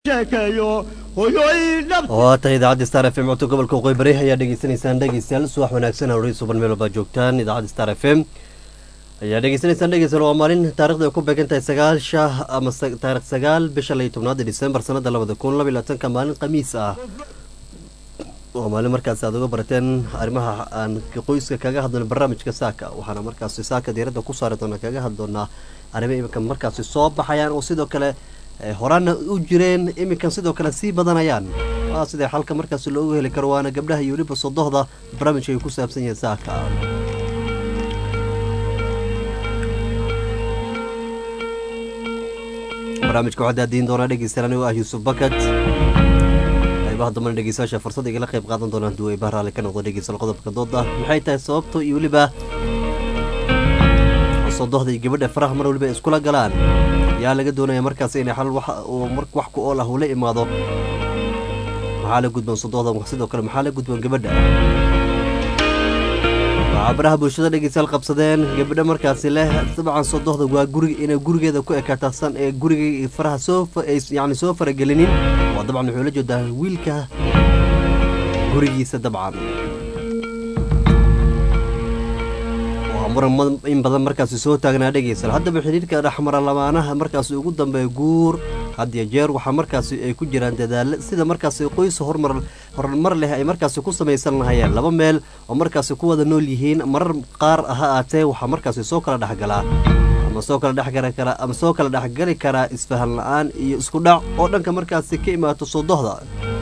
waata idaacadda star f m codka gobolka waqooyi bari ayaa dhegeysanaysaan dhegeystayaal subax wanaagsan hawrey suban meel walbaa joogtaan idaacadda star f m ayaa dhegeysanaysaan dhegeystayaal waa maalin taarikhda ay ku beegan tahay sagaasha ama taarikh sagaal bisha lay tobnaada disembar sanada labada kun laba iyo labaatanka maalin khamiis ah waa maalin markaas aad uga barateen arrimaha aan qoyska kaga hadlano barnaamijka saaka waxaana markaasi saaka diiradda ku saari doona kaga hadli doonaa arrimo iminka markaasi soo baxayaan oo sidoo kale horaana u jireen iminkan sidoo kale sii badanayaan waa sidee xalka markaas loogu heli karo waana gabdhaha iyo weliba sodohda barnaamijka ay ku saabsan yihiin saaka barnaamijka waxaa daadiin doonaa dhegeystayaal anigoo ah yuusuf bakad qaybaha dambana dhegeystayaasha fursad igala qayb qaadan doonaan duway bahraale ka noqdo dhegeystayaal qodobka dooda maxay tahay sababto iyo weliba sodohda iyo gabadha faraha mar waliba iskula galaan yaa laga doonaya markaas inay xal wax ku ool ah uu la imaado maxaa la gudban sodohda sidoo kale maxaa la gudban gabadha waxaa baraha bulshada dhegeystayaal qabsadeen gabadha markaasi leh dabcan sodohda waa gurig inay gurigeeda ku ekaatasan ee guriga faraha soo yani soo faragelinin waa dabcan wuxuu la jeedaa wiilka gurigiisa dabcan muran in badan markaasi soo taagnaa dhegeystayaal haddaba xidhiirka dhexmara lamaanaha markaasi ugu dambeeya guur hadiyo jeer waxaa markaasi ay ku jiraan dadaalo sida markaasi qoys hormar horumar leh ay markaasi ku samaysan lahayeen laba meel oo markaasi ku wada nool yihiin marar qaar ha aatee waxaa markaasi soo kala dhexgalaa ama soo kala dhexgali karaa ama soo kala dhexgali karaa isfahan la-aan iyo isku dhac oo dhanka markaasi ka imaato sodohda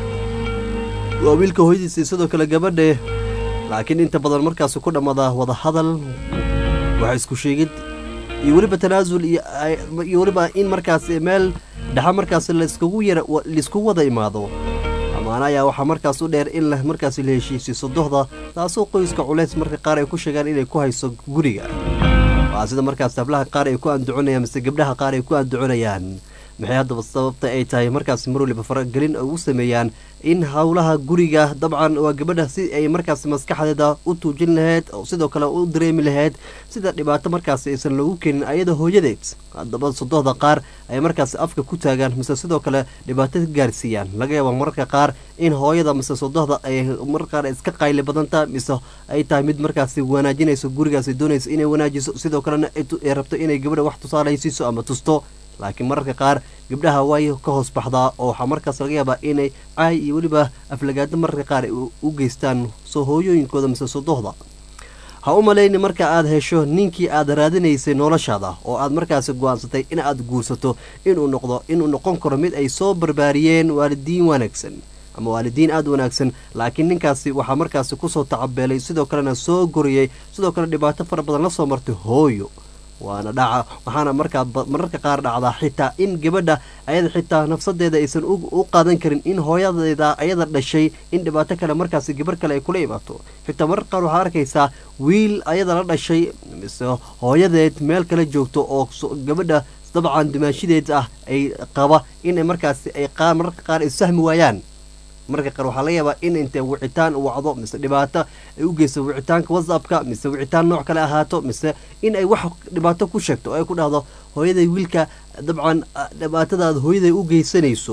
waa wiilka hooyadiisa sidoo kale gabadhe laakiin inta badan markaasi ku dhammada wada hadal waxa isku sheegid iyo weliba tanaasul iyo weliba in markaasi meel dhexa markaasi laiskugu yara laiskugu wada imaado amaana ayaa waxaa markaas u dheer in markaasi la heshiisiyo sodohda taasoo qoyska culays marka qaar ay ku sheegaan inay ku hayso guriga waa sida markaas hablaha qaar ay ku anduconayaan mise gabdhaha qaar ay ku anduconayaan maxay haddaba sababta ay tahay markaas mar waliba faragelin ay u sameeyaan in howlaha guriga dabcan waa gabadha si ay markaas maskaxdeeda u tuujin lahayd oo sidoo kale u dareemi lahayd sida dhibaato markaas aysan loogu keenin ayada hooyadeed haddaba sodohda qaar ay markaas afka ku taagaan mise sidoo kale dhibaato ka gaarsiiyaan laga yaaba mararka qaar in hooyada mise sodohda ay mar qaar iska qayli badanta mise ay tahay mid markaasi wanaajinayso gurigaas doonayso inay wanaajiso sidoo kalena ay rabto inay gabadha wax tusaalaysiiso ama tusto laakiin mararka qaar gabdhaha way ka hoos baxdaa oo waxaa markaas laga yaabaa inay caay iyo weliba aflagaado mararka qaar u geystaan soo hooyooyinkooda mise sodohda ha u malayni marka aad hesho ninkii aad raadinaysay noloshaada oo aad markaasi go-aansatay in aad guursato inuu noqdo inuu noqon karo mid ay soo barbaariyeen waalidiin wanaagsan ama waalidiin aada wanaagsan laakiin ninkaasi waxaa markaasi kusoo tacabeelay sidoo kalena soo goriyey sidoo kale dhibaato fara badan la soo martay hooyo waana dhaca waxaana markaa mararka qaar dhacdaa xitaa in gabadha ayada xitaa nafsadeeda aysan u qaadan karin in hooyadeeda ayada dhashay in dhibaato kale markaasi gabar kale ay kula imaato xitaa mararka qaar waxaa arkaysaa wiil ayada la dhashay mise hooyadeed meel kale joogto oo gabadha dabcan dumaashideed ah ay qaba inay markaasi ay qaar mararka qaar isfahmi waayaan marka qaar waxaa laga yaabaa in intay wicitaan wacdo mise dhibaato ay u geyso wicitaanka whatsappka mise wicitaan nooc kale ahaato mise in ay wax dhibaato ku sheegto oo ay ku dhahdo hooyaday wiilka dabcan dhibaatadaada hooyaday u geysanayso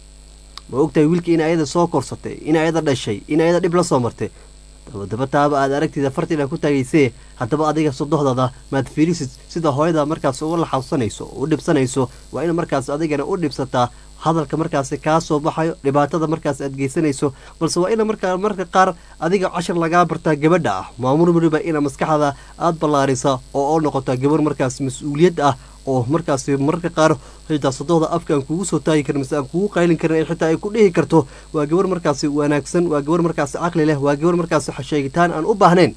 ma ogtahay wiilka in ayada soo korsatay in ayada dhashay in ayada dhib la soo martay dabadaba taaba aad aragtida fartiina ku taagaysee haddaba adiga sodohdada maad fiirisid sida hooyada markaas uga laxawsanayso u dhibsanayso waa in markaas adigana u dhibsataa hadalka markaasi kaa soo baxayo dhibaatada markaas aad geysanayso balse waa ina markaa marka qaar adiga cashar lagaa bartaa gabadha ah maamul waliba ina maskaxda aada ballaarisa oo oo noqotaa gabar markaas mas-uuliyad ah oo markaasi mararka qaar xitaa sodohda afka aan kugu soo taagi karin mise aan kugu qaylin karin xitaa ay ku dhihi karto waa gabar markaasi wanaagsan waa gabar markaasi caqli leh waa gabar markaasi sheegitaan aan u baahnayn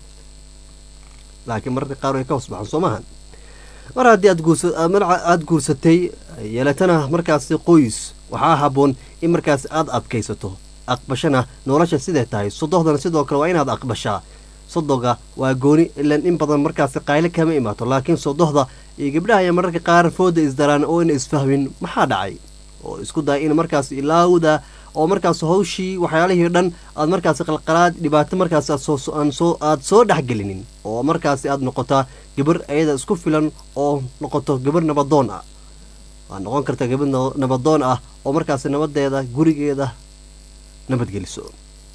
laakiin mararka qaar way ka hoos baxan soo maahan mar haddii aada guursatay yeelatana markaasi qoys waxaa habboon in markaasi aada adkaysato aqbashana nolosha siday tahay sodohdana sidoo kale waa inaad aqbashaa sodoga waa gooni ilan in badan markaasi qayle kama imaato laakiin sodohda iyo gabdhaha ayaa mararka qaar fooda isdaraan oo ina isfahmin maxaa dhacay oo isku daya in markaas ilaawda oo markaas hawshii waxyaalihii dhan aad markaasi qalqalaad dhibaato markaas aad soo dhexgelinin oo markaasi aad noqotaa gabar ayada isku filan oo noqoto gabar nabadoon ah waa noqon karta gabadh nabadoon ah oo markaasi nabadeeda gurigeeda nabadgeliso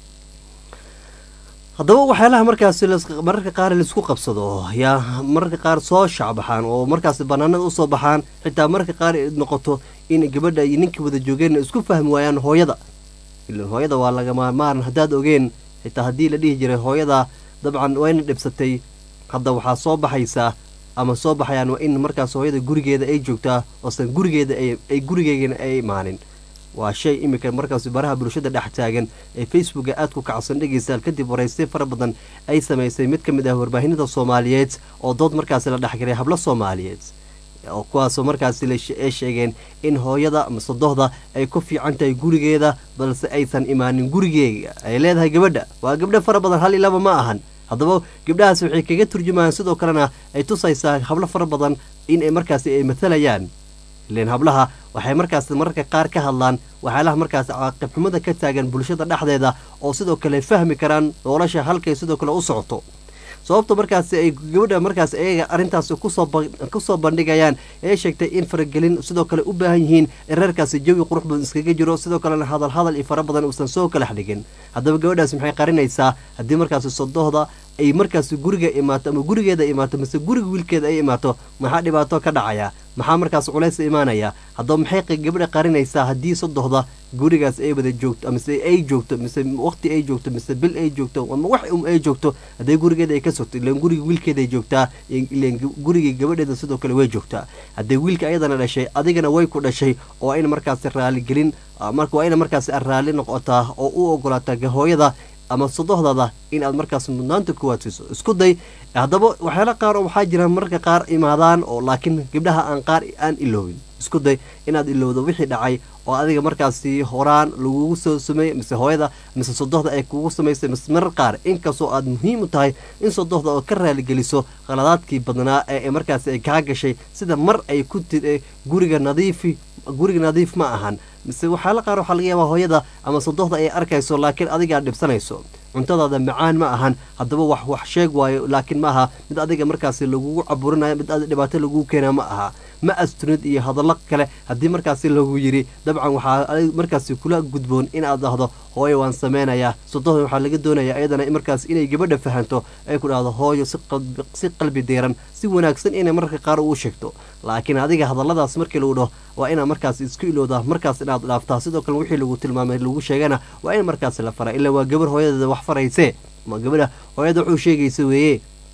haddaba waxyaalaha markaasi mararka qaar laisku qabsado yaa mararka qaar soo shacbaxaan oo markaasi banaanada usoo baxaan xitaa mararka qaar noqoto in gabadha iyo ninkii wada joogeenna isku fahmi waayaan hooyada ilan hooyada waa lagama maaran haddaad ogeen xitaa haddii la dhihi jiray hooyada dabcan wayna dhibsatay hadda waxaa soo baxaysaa ama soo baxayaan waa in markaas hooyada gurigeeda ay joogtaa oosan gurigeeda ay gurigeegana ay imaanin waa shay iminka markaas baraha bulshada dhex taagan ee facebooka aad ku kacsan dhegeystayaal kadib waraystay fara badan ay samaysay mid ka mid ah warbaahinada soomaaliyeed oo dood markaasi la dhexgalay hablo soomaaliyeed kuwaasoo markaasi ay sheegeen in hooyada masadohda ay ku fiican tahay gurigeeda balse aysan imaanin gurigeega ay leedahay gabadha waa gabdho fara badan hal ilaba ma ahan haddaba gabdhahaas waxay kaga turjumayaan sidoo kalena ay tusaysaa hablo fara badan in ay markaasi ay matalayaan ileen hablaha waxay markaas mararka qaar ka hadlaan waxyaalaha markaas caaqibxumada ka taagan bulshada dhexdeeda oo sidoo kale fahmi karaan nolosha halkay sidoo kale u socoto sababta markaasi ay gabadha markaas ayaga arrintaasi kusoo bandhigayaan ee sheegtay in faragelin sidoo kale u baahan yihiin in reerkaasi jawi qurux badan iskaga jiro sidoo kalena hadal hadal iyo fara badan uusan soo kala xdhigin haddaba gabadhaas maxay qarinaysaa haddii markaasi sodohda ay markaasi guriga imaato ama gurigeeda imaato mise guriga wiilkeeda ay imaato maxaa dhibaato ka dhacaya maxaa markaas culays imaanaya haddaba maxay gabadha qarinaysaa haddii sodohda gurigaas ay wada joogto mise ay joogto mise waqti ay joogto mise bil ay joogto ama wax um ay joogto haddii gurigeeda ay ka sogto ilan guriga wiilkeeda ay joogtaa ilan gurigii gabadheeda sidoo kale way joogtaa haddii wiilka ayadana dhashay adigana way ku dhashay oo ayna markaasi raaligelin marka waa ina markaasi raalli noqotaa oo u ogolaataa hooyada ama sodohdada in aad markaas mudnaanta kuwaad siiso isku day haddaba waxyaala qaar oo waxaa jira mararka qaar imaadaan oo laakiin gabdhaha aan qaar aan iloobin isku day inaad ilowdo wixii dhacay oo adiga markaasi horaan lagugu soo sameeyey mise hooyada mise sodohda ay kugu samaysay mise marar qaar inkastoo aad muhiim u tahay in sodohda oo ka raaligeliso khaladaadkii badnaa ee markaasi ay kaa gashay sida mar ay ku tiri guriga nadiifi guriga nadiif ma ahan mise waxyaala qaar waxaa laga yaabaa hooyada ama sodohda ay arkayso laakiin adigaa dhibsanayso cuntadaada macaan ma ahan haddaba wax wax sheeg waayo laakiin ma aha mid adiga markaasi lagugu caburinayo mid ad dhibaato lagugu keenaa ma aha ma astunid iyo hadallo kale haddii markaasi lagu yidhi dabcan waxaa markaasi kula gudboon inaad dhahdo hooyo waan sameynayaa sodohda waxaa laga doonayaa ayadana markaas inay gabadha fahanto ay ku dhahdo hooyo si qalbi diiran si wanaagsan inay mararka qaar uu sheegto laakiin adiga hadalladaas markii lagu dhaho waa inaad markaas isku ilowdaa markaas inaad dhaaftaa sidoo kale wixii lagu tilmaamay lagu sheegana waa in markaas la faraa ilaa waa gabar hooyadeeda wax farayse ma gabadha hooyada wuxuu sheegaysa weeye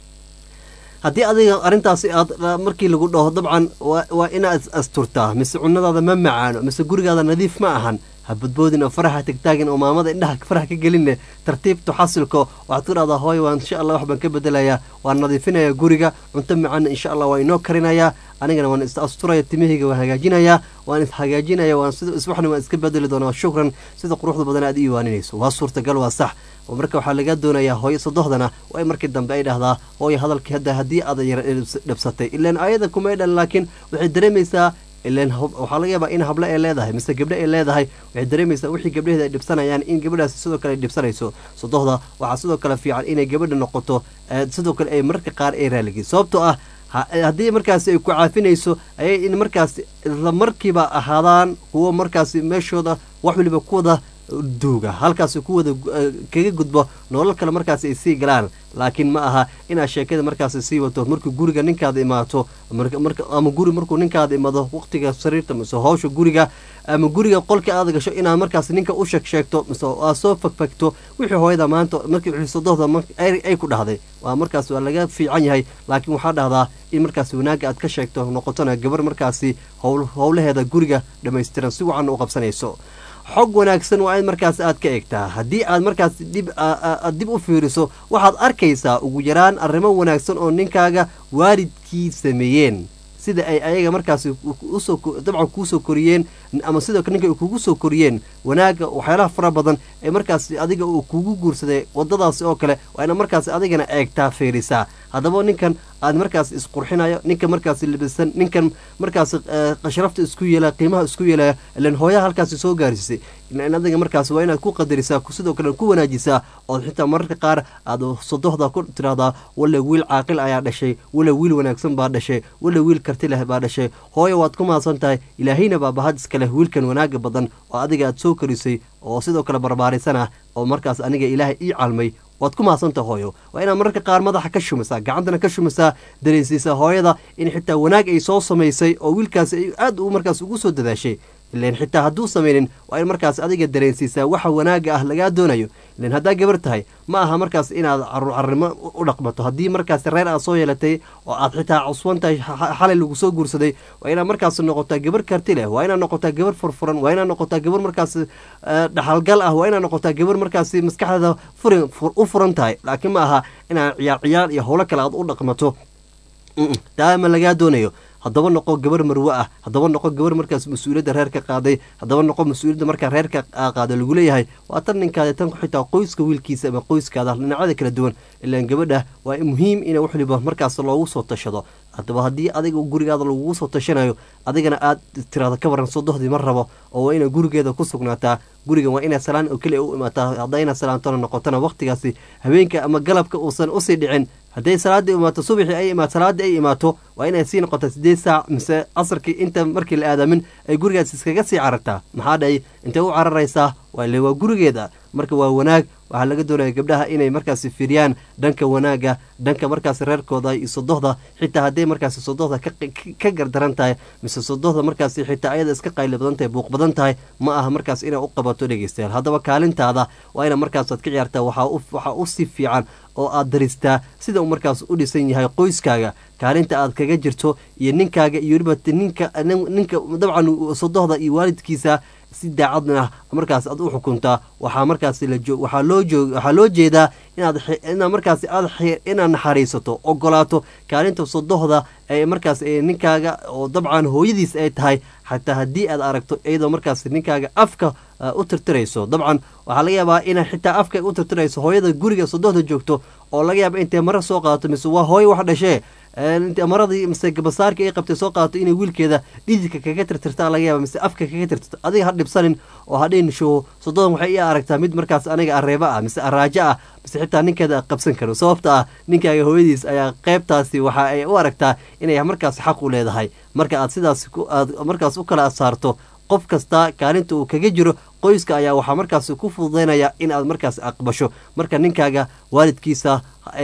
haddii adiga arrintaasi aad markii lagu dhaho dabcan waa inaad asturtaa mise cunadaada ma macaano mise gurigaada nadiif ma ahan ha badboodin oo faraha tagtaagin oo maamada indhaha faraha ka gelinne tartiibtu xasilko waxaad ku dhahdaa hooy waan insha allah wax baan ka bedelayaa waan nadiifinayaa guriga cunto macaana insha allah waa inoo karinayaa anigana waan is asturaya timahayga waan hagaajinayaa waan is hagaajinaya waan sida iswaxna waan iska bedeli doonaa shukran sida quruxda badan aad ii waaninayso waa suurtagal waa sax oo marka waxaa laga doonayaa hooyo sodohdana waa in markii dambe ay dhahdaa hooyo hadalkii hadda haddii aad yar dhabsatay ilaan ayada kuma ay dhalin laakiin waxay dareemaysaa ilan waxaa laga yaabaa in hablo ay leedahay mise gabdho ay leedahay waxay dareemaysaa wixii gabdhaheeda ay dhibsanayaan in gabadhaasi sidoo kale ay dhibsanayso sodohda waxaa sidoo kale fiican inay gabadha noqoto sidoo kale ay mararka qaar ay raaligin sababtoo ah haddii markaasi ay ku caafinayso ayay in markaas isla markiiba ahaadaan kuwo markaasi meeshooda wax waliba kuwada duuga halkaasi kuwada kaga gudbo nolol kale markaasi ay sii galaan laakiin ma aha inaad sheekada markaasi sii wato markuu guriga ninkaada imaato ama guri markuu ninkaada imaado waqtiga sariirta mise howsha guriga ama guriga qolka aad gasho inaad markaas ninka u sheeg sheegto mise aad soo fagfagto wixii hooyada maanta markii wixii sodohda ay ku dhahday waa markaas waa laga fiican yahay laakiin waxaa dhahdaa in markaas wanaagga aad ka sheegto noqotona gabar markaasi howlaheeda guriga dhammaystiran si wacan u qabsanayso xog wanaagsan waa in markaas aad ka eegtaa haddii aad markaas dib aad dib u fiiriso waxaad arkaysaa ugu yaraan arrimo wanaagsan oo ninkaaga waalidkii sameeyeen sida ay ayaga markaasi usoo dabcan kuusoo koriyeen ama sidoo kale ninka ay kugu soo koriyeen wanaagga waxyaalaha fara badan ee markaasi adiga uu kugu guursaday wadadaasi oo kale waa ina markaasi adigana eegtaa fiirisaa haddaba ninkan aad markaas isqurxinayo ninkan markaasi libisan ninkan markaasi qashrafta isku yeelaya qiimaha isku yeelaya ilan hooyaha halkaasi soo gaarsiisay in adiga markaasi waa inaad ku qadarisaa sidoo kale ku wanaajisaa ood xitaa mararka qaar aad sodohda ku tiraahdaa wale wiil caaqil ayaa dhashay wale wiil wanaagsan baa dhashay wale wiil karti leh baa dhashay hooyo waad ku mahadsan tahay ilaahayna baa bahad iska leh wiilkan wanaaga badan oo adiga aad soo korisay oo sidoo kale barbaarisan ah oo markaas aniga ilaahay ii calmay waad ku mahadsanta hooyo waa inaad mararka qaar madaxa ka shumisaa gacantana ka shumisaa dareensiisaa hooyada in xitaa wanaag ay soo samaysay oo wiilkaasi ay aad u markaas ugu soo dadaashay ilan xitaa hadduu samaynin waa in markaas adiga dareensiisaa waxa wanaaga ah lagaa doonayo ilan haddaa gabar tahay ma aha markaas inaad caruurcarnimo u dhaqmato haddii markaas reer aad soo yeelatay oo aad xitaa cuswan tahay xalay lagu soo guursaday waa inaad markaas noqotaa gabar karti leh waa inaad noqotaa gabar furfuran waa inaad noqotaa gabar markaas dhaxalgal ah waa inaad noqotaa gabar markaas maskaxdeeda u furan tahay laakiin ma aha inaad ciyaar ciyaar iyo howlo kale aad u dhaqmato daama lagaa doonayo haddaba noqo gabar marwe ah haddaba noqo gabar markaas mas-uuliyadda reerka qaaday haddaba noqo mas-uuliyadda markaa reerka qaaday lagu leeyahay waa tan ninkaada tan xitaa qoyska wiilkiisa ama qoyskaada dhinacyada kala duwan ilaan gabadha waa muhiim ina wax waliba markaas loogu soo tashado haddaba haddii adiga gurigaada lagugu soo tashanayo adigana aad tiraado ka waran sodohdii ma rabo oo waa inay gurigeeda ku sugnaataa gurigan waa inaad salaan oo keliya u imaataa hadday inaad salaantona noqotona waqtigaasi habeenka ama galabka uusan usii dhicin hadday salaadii imaato subaxii ay imaato salaadii ay imaato waa inay sii noqota sideed saac mise casarkii inta markii la aadamin ay gurigaas iskaga sii carartaa maxaa dhahay intay u cararaysaa waale waa gurigeeda marka waa wanaag waxaa laga doonaya gabdhaha inay markaasi firiyaan dhanka wanaaga dhanka markaas reerkooda iyo sodohda xitaa hadday markaasi sodohda ka gardaran tahay mise sodohda markaasi xitaa ayada iska qayli badan tahay buuq badan tahay ma aha markaas inay u qabato dhegeystayaal haddaba kaalintaada waa ina markaasaad ka ciyaartaa waxaa u si fiican oo aad daristaa sida uu markaas u dhisan yahay qoyskaaga kaalinta aad kaga jirto iyo ninkaaga iyo weliba ninka ninka dabcan sodohda iyo waalidkiisa si daacadna markaas aad u xukuntaa waxaa markaas waxaa loo joog waxaa loo jeedaa inaad inaad markaas aad inaad naxariisato ogolaato kaalinta sodohda ee markaas ninkaaga oo dabcan hooyadiis ay tahay xataa haddii aad aragto iyadoo markaas ninkaaga afka u tirtirayso dabcan waxaa laga yaabaa inay xitaa afka u tirtirayso hooyada guriga sodohda joogto oo laga yaaba intay mara soo qaadato mise waa hooyo wax dhashee maradii mise gabasaarka ay qabtay soo qaadato inay wiilkeeda dhididka kaga tirtirta laga yaaba mise afka kaga tirtirto adiga ha dhibsanin oo hadhiin show sododan waxay ii aragtaa mid markaas aniga areeba ah mise araajo ah mise xitaa ninkeeda qabsan karo sababta ah ninkaaga hooyadiis ayaa qeybtaasi waxa ay u aragtaa inay markaas xaq u leedahay marka aad sidaas aad markaas u kala saarto qof kasta kaalinta uu kaga jiro qoyska ayaa waxaa markaas ku fududaynaya in aad markaas aqbasho marka ninkaaga waalidkiisa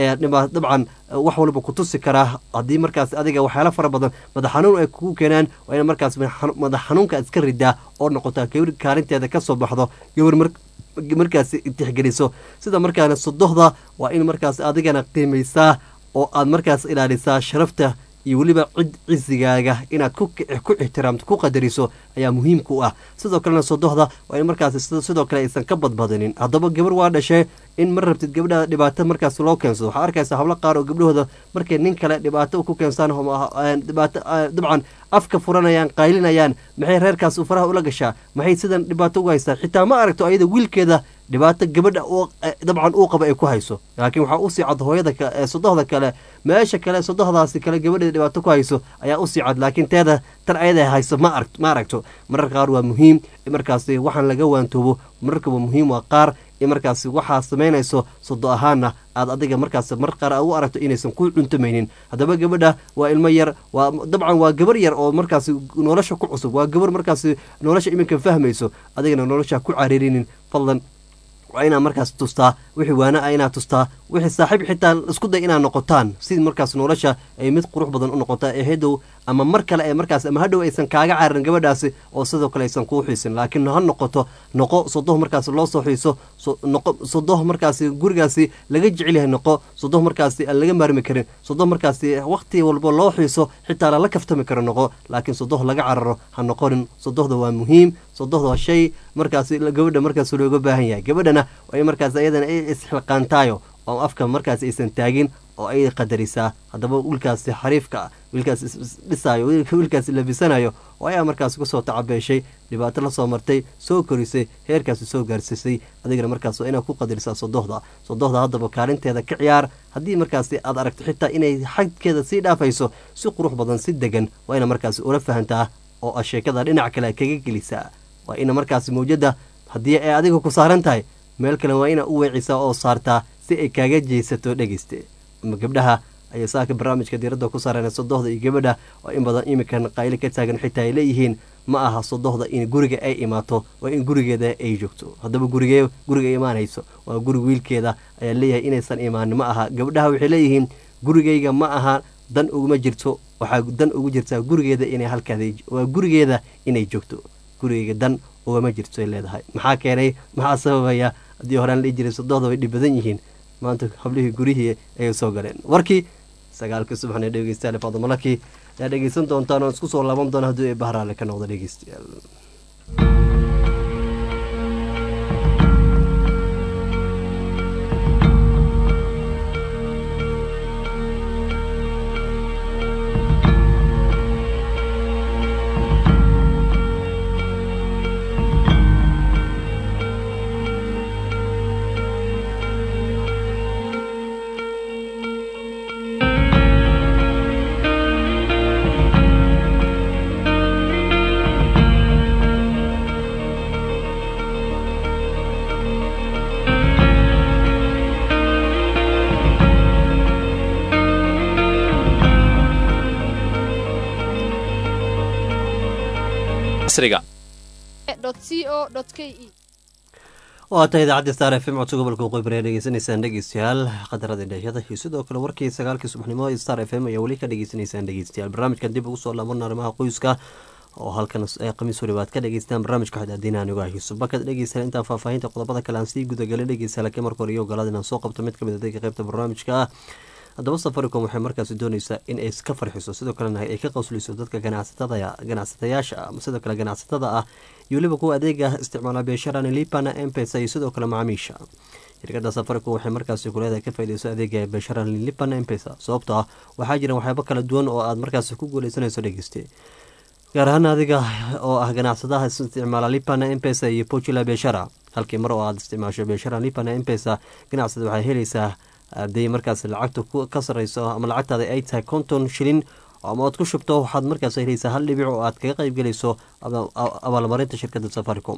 dabcan wax walba ku tusi karaa haddii markaas adiga waxyaala fara badan madax xanuun ay kugu keenaan waa ina markaas madax xanuunka iska ridaa oo noqotaa gabar kaalinteeda ka soo baxdo gabar markaas tixgeliso sida markaana sodohda waa in markaas adigana qiimaysaa oo aad markaas ilaalisaa sharafta iyo weliba cid cisigaaga inaad ku ixtiraamto ku qadariso ayaa muhiimka u ah sidoo kalena sodohda waa in markaas sidoo kale aysan ka badbadinin haddaba gabar waa dhashee in ma rabtid gabdhaha dhibaato markaas loo keensado waxaa arkaysa hablo qaar oo gabdhahooda markay nin kale dhibaato ku keensaan dhibaato dabcan afka furanayaan qaylinayaan maxay reerkaas u faraha ula gashaa maxay sidan dhibaato uga haystaan xitaa ma aragto ayada wiilkeeda dhibaato gabadha dabcan uu qaba ay ku hayso laakiin waxaa usii cad hooyada sodohda kale meesha kale sodohdaasi kale gabadheeda dhibaato ku hayso ayaa usii cad laakiin teeda tan ayada hayso ma aragto mararka qaar waa muhiim markaasi waxaan laga waantoobo mararkaba muhiim waa qaar in markaasi waxaa samaynayso sodo ahaana aad adiga markaas mar qaar u aragto inaysan ku cuntamaynin haddaba gabadha waa ilmo yar waa dabcan waa gabar yar oo markaasi nolosha ku cusub waa gabar markaasi nolosha iminka fahmayso adigana nolosha ku cariirinin fadlan waa inaad markaas tustaa wixii waana ah inaad tustaa wixii saaxiib xitaa isku day inaad noqotaan si markaas nolosha ay mid qurux badan u noqota ee hadow ama mar kale ee markaas ama hadhow aysan kaaga cararin gabadhaasi oo sidoo kale aysan kuu xiisin laakiin ha noqoto noqo sodoh markaas loo soo xiiso noqo sodoh markaasi gurigaasi laga jecel yahay noqo sodoh markaasi aan laga maarmi karin sodoh markaasi waqti walba loo xiiso xitaa lala kaftami karo noqo laakiin sodoh laga cararo ha noqonin sodohda waa muhiim sodohda waa shay markaasi gabadha markaas looga baahan yahay gabadhana waa in markaas ayadana ay isxilqaantaayo oo afka markaas aysan taagin oo ay qadarisaa haddaba wiilkaasi xariifka ah wiilkaas isdhisaayo wiilkaas labisanayo oo ayaa markaas kusoo tacabeeshay dhibaato lasoo martay soo korisay heerkaasi soo gaarsiisay adigana markaas waa inaad ku qadarisaa sodohda sodohda haddaba kaalinteeda ka ciyaar haddii markaasi aad aragto xitaa inay xagkeeda sii dhaafayso si qurux badan si degan waa ina markaasi ula fahantaa oo a sheekada dhinac kale kaga gelisaa waa ina markaasi mawjada haddii ay adiga ku saaran tahay meel kale waa ina u weecisaa oo saartaa si ay kaaga jeysato dhegeyste ama gabdhaha ayaa saaka barnaamijka diiradda ku saareen sodohda iyo gabadha oo in badan iminkan qaylo ka taagan xitaa ay leeyihiin ma aha sodohda in guriga ay imaato waa in gurigeeda ay joogto haddaba gurige guriga imaanayso waa guriga wiilkeeda ayaa leeyahay inaysan imaanin ma aha gabdhaha waxay leeyihiin gurigayga ma aha dan uguma jirto waxaa dan ugu jirtaa gurigeeda inay halkaada waa gurigeeda inay joogto gurigeyga dan ugama jirto ay leedahay maxaa keenay maxaa sababaya haddii horaan dhihi jiray sodohda way dhib badan yihiin maanta hablihii gurihii ayay soo galeen warkii sagaalkii subaxna dhegeystayaal fadamalakii ayaa dhegeysan doontaan oo isku soo laaban doona haddii ay bahraale ka noqdo dhegeystayaal waa tahay idaacadda star f m codka gobolka waqooyi bari dhegeysanaysaan dhegeystayaal qadarada dhehiyada iyo sidoo kale warkii sagaalkii subaxnimo ee star f m ayaa weli ka dhegeysanaysaan dhegeystayaal barnaamijkan dib ugu soo laaban arrimaha qoyska oo halkan khamiis waliba aad ka dhegeystaan barnaamijka xadaadiina anigu ah yuusuf bakad dhegeystayaal intaa faahfaahinta qodobada kale aan sii gudagalay dhegeystayaal laakiin marka hore iyo ogolaada inaan soo qabto mid kamid adayga qaybta barnaamijka ah haddaba safaricom waxay markaasi dooneysaa in ay ka farxiso sidoo kalena ay ka qosliso dadka ganacsatayaasha ah sidoo kale ganacsatada ah iyo weliba kuwa adeega isticmaala beesharana lipana empesa iyo sidoo kale macaamiisha shirkada safaricom waxay markaasi kuleedahay ka faideyso adeega beesharana lipana empesa sababto ah waxaa jira waxyaabo kala duwan oo aad markaasi ku guuleysanayso dhegeyste gaar ahaan adiga oo ah ganacsadaha isticmaala lipana empesa iyo pocula beeshara halkii mar oo aad isticmaasho beeshara lipana empesa ganacsada waxay helaysaa haddii markaas lacagta ka sareyso ama lacagtaada ay tahay konton shilin ama aad ku shubto waxaad markaas helaysaa hal dhibic oo aad kaga qayb gelayso abaalmarinta shirkada safaricom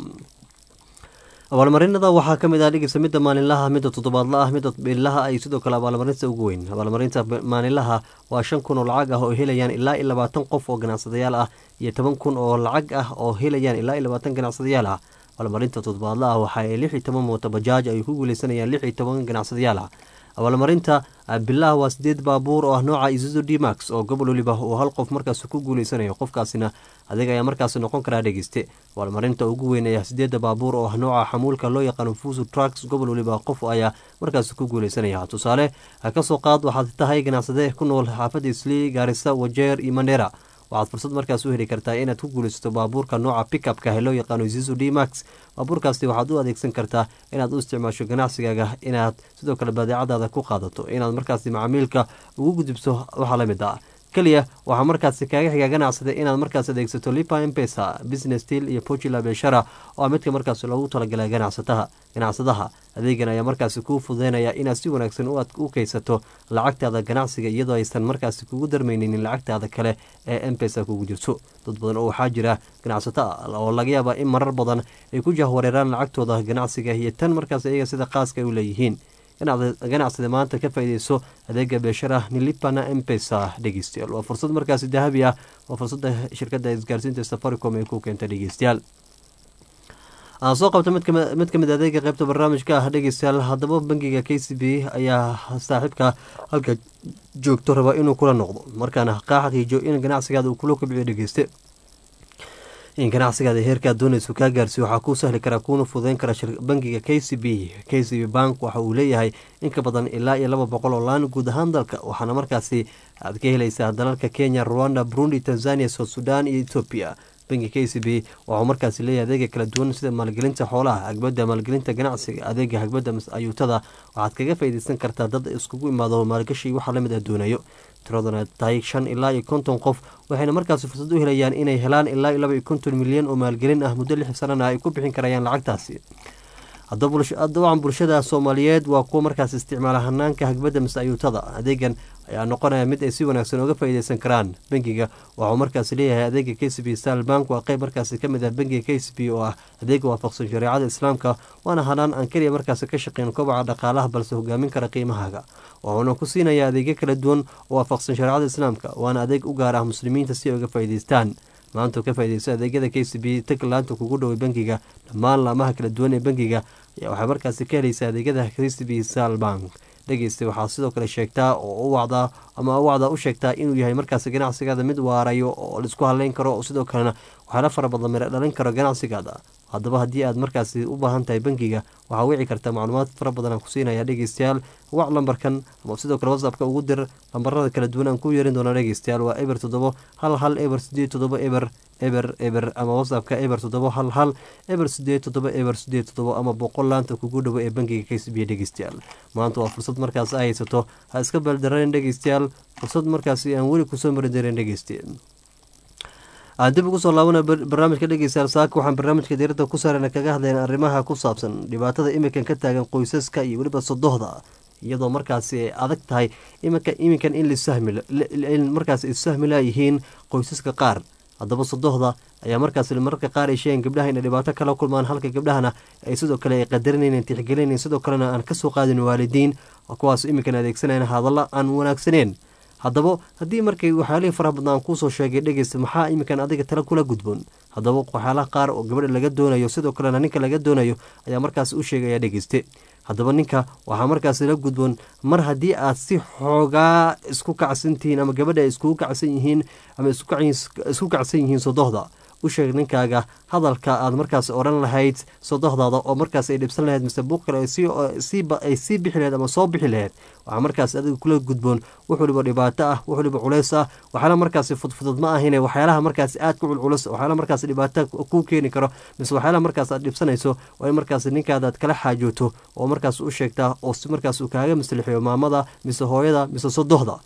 abaalmarinada waxaa kamid ah dhigeysa midda maalinlaha midda toddobaadla ah midda billaha ay sidoo kale abaalmarinta ugu weyn abaalmarinta maalinlaha waa shan kun oo lacag ah oo helayaan ilaa iyo labaatan qof oo ganacsadayaal ah iyo toban kun oo lacag ah oo helayaan ilaa iyo labaatan ganacsadayaal ah abaalmarinta toddobaadla ah waxa ay lix iyo toban mooto bajaaj ay ku guuleysanayaan lix iyo toban ganacsadayaal ah abaalmarinta bilaha waa sideed baabuur oo ah nooca isuzu d max oo gobol waliba uu hal qof markaas ku guuleysanayo qofkaasina adeeg ayaa markaas noqon karaa dhegeyste abaalmarinta ugu weyn ayaa sideeda baabuur oo ah nooca xamuulka loo yaqaano fusu trucks gobol waliba qof ayaa markaas ku guuleysanaya tusaale kasoo qaad waxaad tahay ganacsade ku nool xaafada islii gaarisa wajeer iyo mandera waxaad fursad markaas u heli kartaa inaad ku guulaysato baabuurka nooca pickupka loo yaqaano zizu d max baabuurkaasi waxaad u adeegsan kartaa inaad u isticmaasho ganacsigaaga inaad sidoo kale badeecadaada ku qaadato inaad markaasi macaamiilka ugu gudubto waxaa la mid ah keliya waxaa markaasi kaaga xiga ganacsada inaad markaas adeegsato lipa empesa business deal iyo pocula beshara oo midka markaas loogu talagalay ganacsataha ganacsadaha adeegan ayaa markaasi kuu fududeynaya inaad si wanaagsan u kaysato lacagtaada ganacsiga iyadoo aysan markaasi kugu darmaynin lacagtaada kale ee empesa kugu jirto dad badan oo waxaa jira ganacsato ah oo laga yaaba in marar badan ay ku jahwareeraan lacagtooda ganacsiga iyo tan markaas iyaga sida qaaska ay u leeyihiin ganacsada maanta ka faaideyso adeega beeshara nilipana empesa dhegeystayaal waa fursad markaasi dahabi ah waa fursada shirkada isgaarsiinta safaricom ay ku keenta dhegeystayaal aan soo qabta mid kamid adeega qeybta barnaamijka ah dhegeystayaal haddaba bangiga k c b ayaa saaxiibka halka joogto raba inuu kula noqdo markaana kaa xaqiijiyo in ganacsigaada uu kula kobciyo dhegeyste in ganacsigaada heerkaad doonayso kaa gaarsiyo waxaa kuu sahli karaa kuuna fududeyn kara bangiga k c b k c b bank waxa uu leeyahay in ka badan ilaa iyo laba boqol oo laan guud ahaan dalka waxaana markaasi aad ka helaysaa dalalka kenya ruanda burundi tanzania south sudan iyo etoobiya bangi k c b waxuu markaasi leeyahay adeega kala duwan sida maalgelinta xoolaha hagbada maalgelinta ganacsiga adeega hagbada ayuutada waxaad kaga faaideysan kartaa dad iskugu imaado maalgashi waxaa lamid ah doonayo tiraduna tahay shan ilaa iyo konton qof waxayna markaasi fursad u helayaan inay helaan ilaa iyo laba iyo konton milyan oo maalgelin ah muddo lix sanana ay ku bixin karayaan lacagtaasi dabcan bulshada soomaaliyeed waa kuwa markaas isticmaala hanaanka hagbada mise ayuutada adeegan ayaa noqonaya mid ay si wanaagsan oga faaideysan karaan bangiga waxuu markaas leeyahay adeega k c b sal bank waa qeyb markaasi kamid ah bangiga k c b oo ah adeega waafaqsan shareecada islaamka waana hanaan aan keliya markaasi ka shaqeyn kobaca dhaqaalaha balse hogaamin kara qiimahaaga wuxuuna ku siinaya adeegyo kala duwan oo waafaqsan shareecada islaamka waana adeeg u gaar ah muslimiinta si ay uga faa'ideystaan maanta ka faaideyso adeegyada k c b tag laanta kugu dhoway bangiga dhammaan laamaha kala duwan ee bangiga ayaa waxaa markaasi ka helaysa adeegyada k c b sal bank dhegeysta waxaa sidoo kale sheegtaa oo u wacdaa ama wacdaa u sheegtaa inuu yahay markaasi ganacsigaada mid waarayo oo laisku haleyn karo sidoo kalena waxaala fara badan mira dhalin karo ganacsigaada haddaba haddii aad markaasi u baahan tahay bangiga waxaa wici kartaa macluumaad fara badan aan ku siinaya dhegeystayaal wac lambarkan ama sidoo kale whatsappka ugu dir lambarada kala duwan aan ku yeerin doona dhegeystayaal waa eber toddobo hal hal eber sideed toddobo eber eber eber ama whatsappka eber toddobo hal hal eber sideed toddobo eber sideed toddobo ama boqol laanta kugu dhowo ee bangiga k c b dhegeystayaal maanta waa fursad markaas a haysato ha iska baldareen dhegeystayaal fursad markaasi aan weli kusoo marin darin dhegeystayaal aan dib ugu soo laabana barnaamijka dhegeystayaal saaka waxaan barnaamijka diirada ku saarana kaga hadlayna arrimaha ku saabsan dhibaatada iminkan ka taagan qoysaska iyo weliba sodohda iyadoo markaasi ay adag tahay iminka iminkan in lisahmin markaas issahmi laayihiin qoysaska qaar haddaba sodohda ayaa markaas mararka qaar ay sheegeen gabdhaha inay dhibaato kala kulmaan halka gabdhahana ay sidoo kale ay qadarinayn tixgelinayn sidoo kalena aan kasoo qaadin waalidiin kuwaas iminkan adeegsanayn hadalla aan wanaagsaneen haddaba haddii markay waxyaalihii faraha badna aan kuusoo sheegay dhegeysta maxaa iminkan adiga tala kula gudboon haddaba waxyaalaha qaar oo gabadha laga doonayo sidoo kalena ninka laga doonayo ayaa markaas u sheegaya dhegeyste haddaba ninka waxaa markaas la gudboon mar haddii aad si xoogaa isku kacsantihiin ama gabadha ay iskugu kacsan yihiin ama isku kacsan yihiin sodohda u sheeg ninkaaga hadalka aad markaas odhan lahayd sodohdaada oo markaas ay dhibsan lahayd mise buuq kale ay sii bixi laheyd ama soo bixi laheyd waxaa markaas adiga kula gudboon wax waliba dhibaato ah wax waliba culays ah waxyaala markaasi fudfudud ma ahine waxyaalaha markaas aad ku culculus waxyaala markaas dhibaato kuu keeni karo mise waxyaalaha markaas aad dhibsanayso waa in markaas ninkaada aad kala xaajooto oo markaas u sheegtaa oo si markaas uu kaaga maslixiyo maamada mise hooyada mise sodohda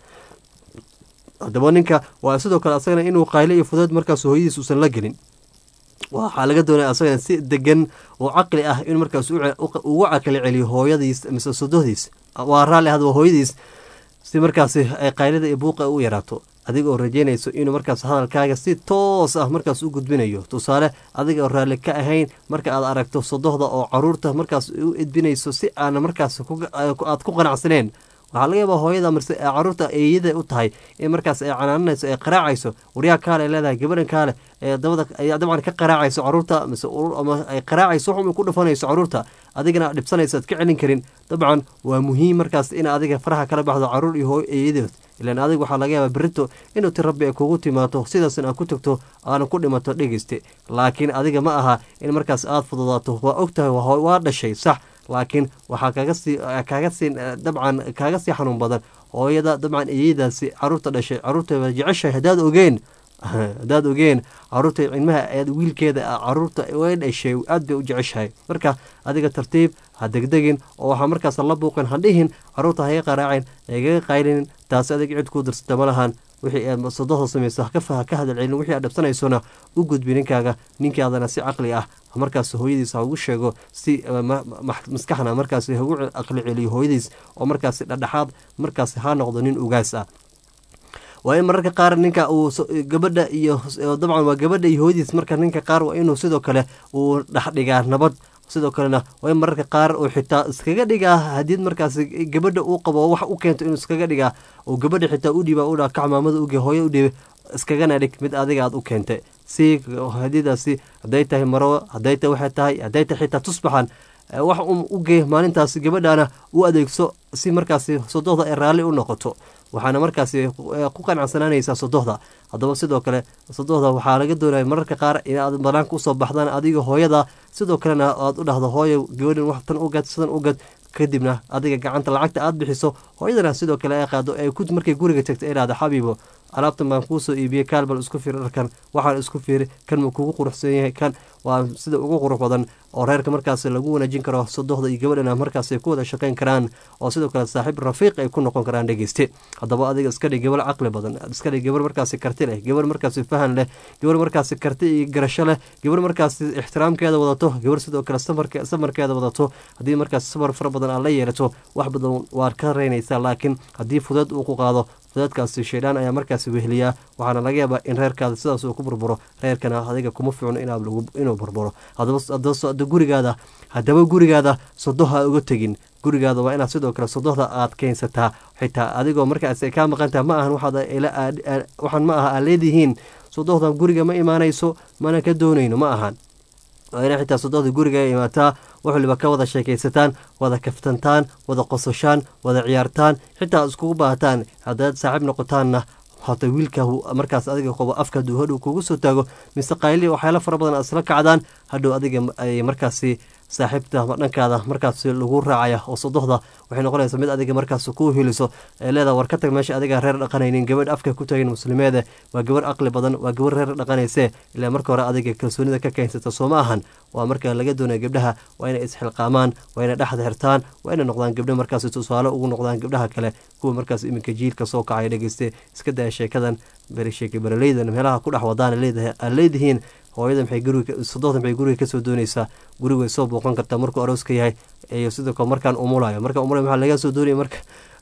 haddaba ninka waa sidoo kale asagana inuu qayle iyo fudeed markaas hooyadiis uusan la gelin waxaa laga doonaya asagana si degan oo caqli ah in markaas ugu caqli celiyo hooyadiis mise sodohdiis waa raalli hadaba hooyadiis si markaasi ay qaylada iyo buuqa u yaraato adiga oo rajeynayso inuu markaas hadalkaaga si toos ah markaas u gudbinayo tusaale adiga oo raalli ka ahayn marka aad aragto sodohda oo caruurta markaas u edbinayso si aana markaas aad ku qanacsaneen waxaa laga yaabaa hooyada marse caruurta eeyada u tahay in markaas ay canaananayso ay qaraacayso waryaa kaale ay leedahay gabadhan kaale ee dabada ay dabcan ka qaraacayso caruurta mise ama ay qaraacayso waxun ku dhufanayso caruurta adigana dhibsanayso ad ka celin karin dabcan waa muhiim markaas in adiga faraha kala baxdo caruur iyo hooy eeyadood ilaan adiga waxaa laga yaabaa berito inuu ti rabbi ay kugu timaado sidaasna aad ku tagto aana ku dhimato dhegeyste laakiin adiga ma aha in markaas aada fududaato waa og tahay waa dhashay sax laakiin waxaa kaga sii kaaga sii dabcan kaaga sii xanuun badan hooyada dabcan iyadaasi caruurta dhashay caruurta jeceshahay haddaad ogeen haddaad ogeen caruurta cilmaha aad wiilkeeda caruurta way dhashay aad bay u jeceshahay marka adiga tartiib ha degdegin oo waxaa markaas la buuqin ha dhihin caruurta haga qaraacin hagaga qaylinin taasi adig cid kuu dirsata ma lahan wixii aad sodohda samayso ka hadal celin wixii aad dhabsanaysona u gudbi ninkaaga ninkaadana si caqli ah markaas hooyadiis ha ugu sheego si maskaxna markaas hagu aqli celiyo hooyadiis oo markaas dhadhexaad markaas ha noqdo nin ugaas ah waa in mararka qaar ninka uu gabadha iyo dabcan waa gabadha iyo hooyadiis marka ninka qaar waa inuu sidoo kale uu dhexdhigaa nabad sidoo kalena waa in mararka qaar uu xitaa iskaga dhigaa hadii markaas gabadha uu qabo wax u keento inuu iskaga dhigaa oo gabadha xitaa u dhiiba udhaa kac maamada uge hooyo u dhiiba iskagana dhig mid adiga aad u keentay si hadidaasi hadday tahay maro hadday tahay waxay tahay hadday tahay xitaa tusbaxan wax u gee maalintaas gabadhana u adeegso si markaasi sodohda ay raalli u noqoto waxaana markaasi ku qanacsanaanaysaa sodohda haddaba sidoo kale sodohda waxaa laga doonaya mararka qaar inaad banaanka usoo baxdaan adiga hooyada sidoo kalena aad u dhahdo hooyo gabadhan wax tan ugad sidan ugad kadibna adiga gacanta lacagta aad bixiso hooyadana sidoo kale ay qaado ay markay guriga tagto ay dhahdo xabiibo alaabtan baan kuusoo iibiyey kaalbal isku fiiri dharkan waxaan isku fiiri kan ma kugu quruxsan yahay kan waa sida ugu qurux badan oo reerka markaas lagu wanaajin karo sodohda iyo gabadhana markaas ay ku wada shaqayn karaan oo sidoo kale saaxiib rafiiq ay ku noqon karaan dhegeyste haddaba adiga iska dhig gabar caqli badan iska dhig gabar markaasi karti leh gabar markaasi fahan leh gabar markaasi karti iyo garasho leh gabar markaasi ixtiraamkeeda wadato gabar sidoo kale samarkeeda wadato haddii markaas samar fara badan aad la yeelato wax badan waad ka reynaysaa laakiin haddii fudeed uu ku qaado fudeedkaasi shaydaan ayaa markaasi weheliyaa waxaana laga yaabaa in reerkaada sidaas uu ku burburo reerkana adiga kuma ficno inuu burburo hadaba gurigaada haddaba gurigaada sodoha uga tegin gurigaada waa inaad sidoo kale sodohda aad keensataa xitaa adigoo markaas ay kaa maqantaha ma ahan waxaan ma aha aad leedihiin sodohdan guriga ma imaanayso mana ka doonayno ma ahan waa ina xitaa sodohda guriga imaataa wax waliba ka wada sheekaysataan wada kaftantaan wada qososhaan wada ciyaartaan xitaa iskugu baahataan haddaad saaxiib noqotaanna hata wiilka markaas adiga qobo afka haduu hadhow kugu soo taago mise qayli waxyaala fara badan isla kacdaan hadhow adiga ay markaasi saaxiibta dhankaada markaas lagu raacaya oo sodohda waxay noqonaysaa mid adiga markaas ku hiliso ee leedaha war ka tag meesha adiga reer dhaqanaynin gabadh afka ku tagin muslimeede waa gabarh aqli badan waa gabarh reer dhaqanayse ilaa marka hore adiga kalsoonida ka keensata soo ma ahan waa marka laga doonaya gabdhaha waa inay isxilqaamaan waa inay dhexda xirtaan waa inay noqdaan gabdho markaas tusaale ugu noqdaan gabdhaha kale kuwa markaas iminka jiilka soo kacaya dhegeyste iska daya sheekadan sheeka beraleydan meelaha ku dhex wadaan aad leedihiin hooyada maxay guriga sodohda maxay guriga kasoo doonaysaa guriga way soo booqan kartaa markuu arooska yahay iyo sidoo kale markaan umulayo markaan umulayo maxaa laga soo doonaya marka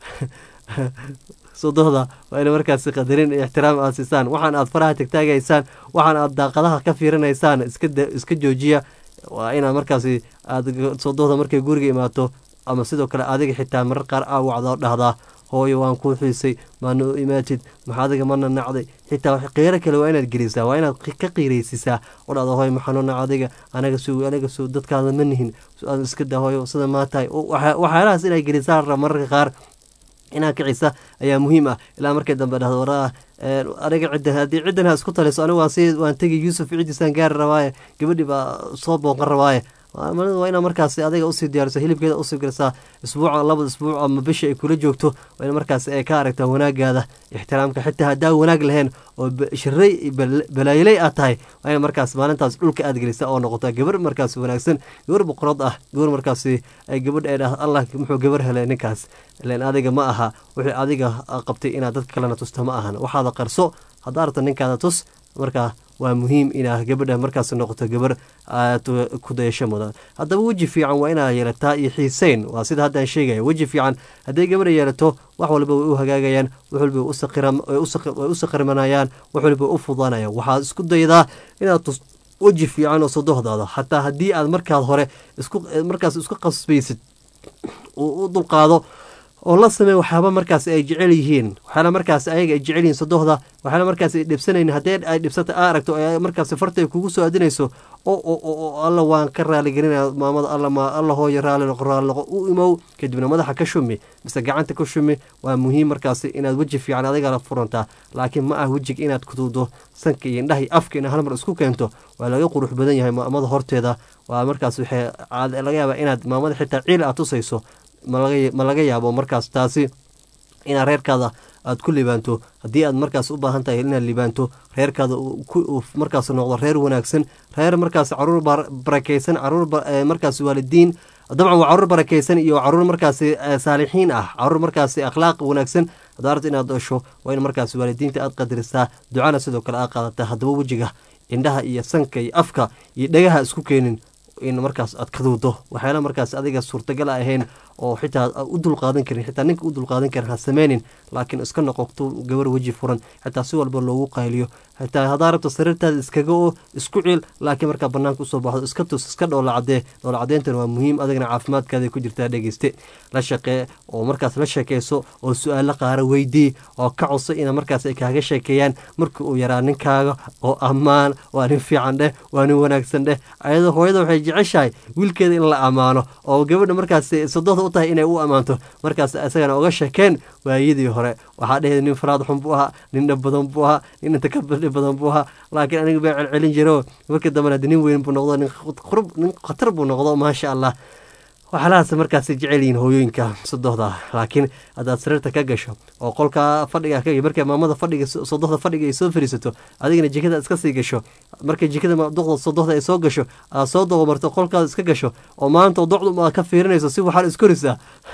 sodohda waa ina markaasi qadarin iyo ixtiraam aad siisaan waxaan aad faraha tagtaagaysaan waxaan aad daaqadaha ka fiirinaysaan iska joojiya waa inaad markaasi aad sodohda markay guriga imaato ama sidoo kale adiga xitaa marar qaar aa wacda dhahdaa hooyo waan kuu xiisay maana u imaatid maxa adiga mana nacday xitaa qiiro kale waa inaad gelisaa waa inaad ka qiiraysisaa oo dhahda hooyo maxaanu nac adiga anaga suu anaga suu dadkaada ma nihin iska da hooyo sida maa tahay waxyaalahaas inaad gelisaa rab mararka qaar inaad kicisa ayaa muhiim ah ilaa markay dambe dhahdo waraa aniga ciddan haddii ciddan ha isku taliso anigu waan si waan tegi yuusuf cidiisaan gaari rabaaye gabadhii baa soo booqan rabaaye waa inaa markaas adiga usii diyaariso hilibkeeda usii garisaa isbuuca labada isbuuc ama bisha ay kula joogto waa in markaas ay ka aragtaa wanaagaada ixtiraamka xitaa haddaa wanaag lahayn oo shiray balaayiley aad tahay waa in markaas maalintaas dhulka aad gelisa oo noqota gabar markaas wanaagsan gabar boqorad ah gabar markaasi ay gabadh ay dhah allah muxuu gabar helay ninkaas ilan adiga ma aha wixii adiga qabtay inaad dadka kalena tusta ma ahan waxaada qarso haddaa aragta ninkaada tus markaa waa muhiim inaa gabadha markaas noqoto gabar aad ku dayasho mudan haddaba weji fiican waa inaa yeelataa iyo xiiseyn waa sida haddaan sheegaya weji fiican hadday gabadha yeelato wax walba way u hagaagayaan wax walba way u sakrimanayaan wax walba u fudanayaan waxaad isku daydaa inaad tus weji fiican oo sodohdaada xataa haddii aad markaad hore markaas isku qasbaysid u dulqaado oo la samey waxyaaba markaas ay jecel yihiin waxyaala markaas ayaga ay jecel yihiin sodohda waxyaala markaas ay dhibsanayn haddee ay dhibsata aa aragto markaas farta ay kugu soo adinayso oo alla waan ka raaligelinaya maamada alla ma alla hooyo raali noqo raali noqo u imow kadibna madaxa ka shumi mise gacanta ka shumi waa muhiim markaasi inaad weji fiican adigala furantaa laakiin ma ah wejiga inaad kuduudo sanka iyo indhaha iyo afka ina halmar isku keento waa laga qurux badan yahay maamada horteeda waa markaas waxay laga yaabaa inaad maamada xitaa ciil aad tusayso ma laga yaabo markaas taasi inaad reerkaada aad ku libaanto haddii aad markaas u baahan tahay inaad libaanto reerkaada markaas noqdo reer wanaagsan reer markaas caruur barakeysan caruur markaas waalidiin dabcan waa caruur barakeysan iyo caruur markaasi saalixiin ah caruur markaasi akhlaaq wanaagsan haddaa arta inaad dhasho waa in markaas waalidiinta aad qadarisaa ducana sidoo kale aad qaadata haddaba wejiga indhaha iyo sanka iyo afka iyo dhagaha isku keenin in markaas aad kaduudo waxyaala markaas adiga suurtagal ahayn oo xitaa u dulqaadan karin xitaa ninka u dulqaadan karin ha sameynin laakiin iska noqoto gabar weji furan xitaa si walba loogu qayliyo xitaa haddaa rabto sariirtaada iskaga oo isku ciil laakiin markaa banaanka usoo baxdo iska tus iska dhoola cadee dhoola cadeyntan waa muhiim adigna caafimaadkaada ku jirtaa dhegeyste la shaqee oo markaas la sheekeyso oo su-aalo qaara weydii oo ka codso ina markaas ay kaaga sheekeeyaan marka uu yaraa ninkaaga oo ammaan waa nin fiican dheh waa nin wanaagsan dheh ayadoo hooyada waxay jeceshahay wiilkeeda in la ammaano oo gabadha markaas sodohda u tahay inay u ammaanto markaas isagana oga sheekeen waayadii hore waxaa dheheed nin faraad xun buu ahaa nin dhab badan buu ahaa nin inta ka badhi badan buu ahaa laakiin aniga baa celcelin jiro markii dambena nin weyn buu noqdo nin khatar buu noqdo maasha allah waxyaalahaas markaasi jecel yihiin hooyooyinka sodohda laakiin haddaad sariirta ka gasho oo qolka fadhiga ka markay maamada fadhiga sodohda fadhiga ay soo fariisato adigana jikada iska sii gasho markay jikada duqda sodohda ay soo gasho aad soo dogomarto qolkaada iska gasho oo maanta docdu aad ka fiirinayso si waxaad iskorisaa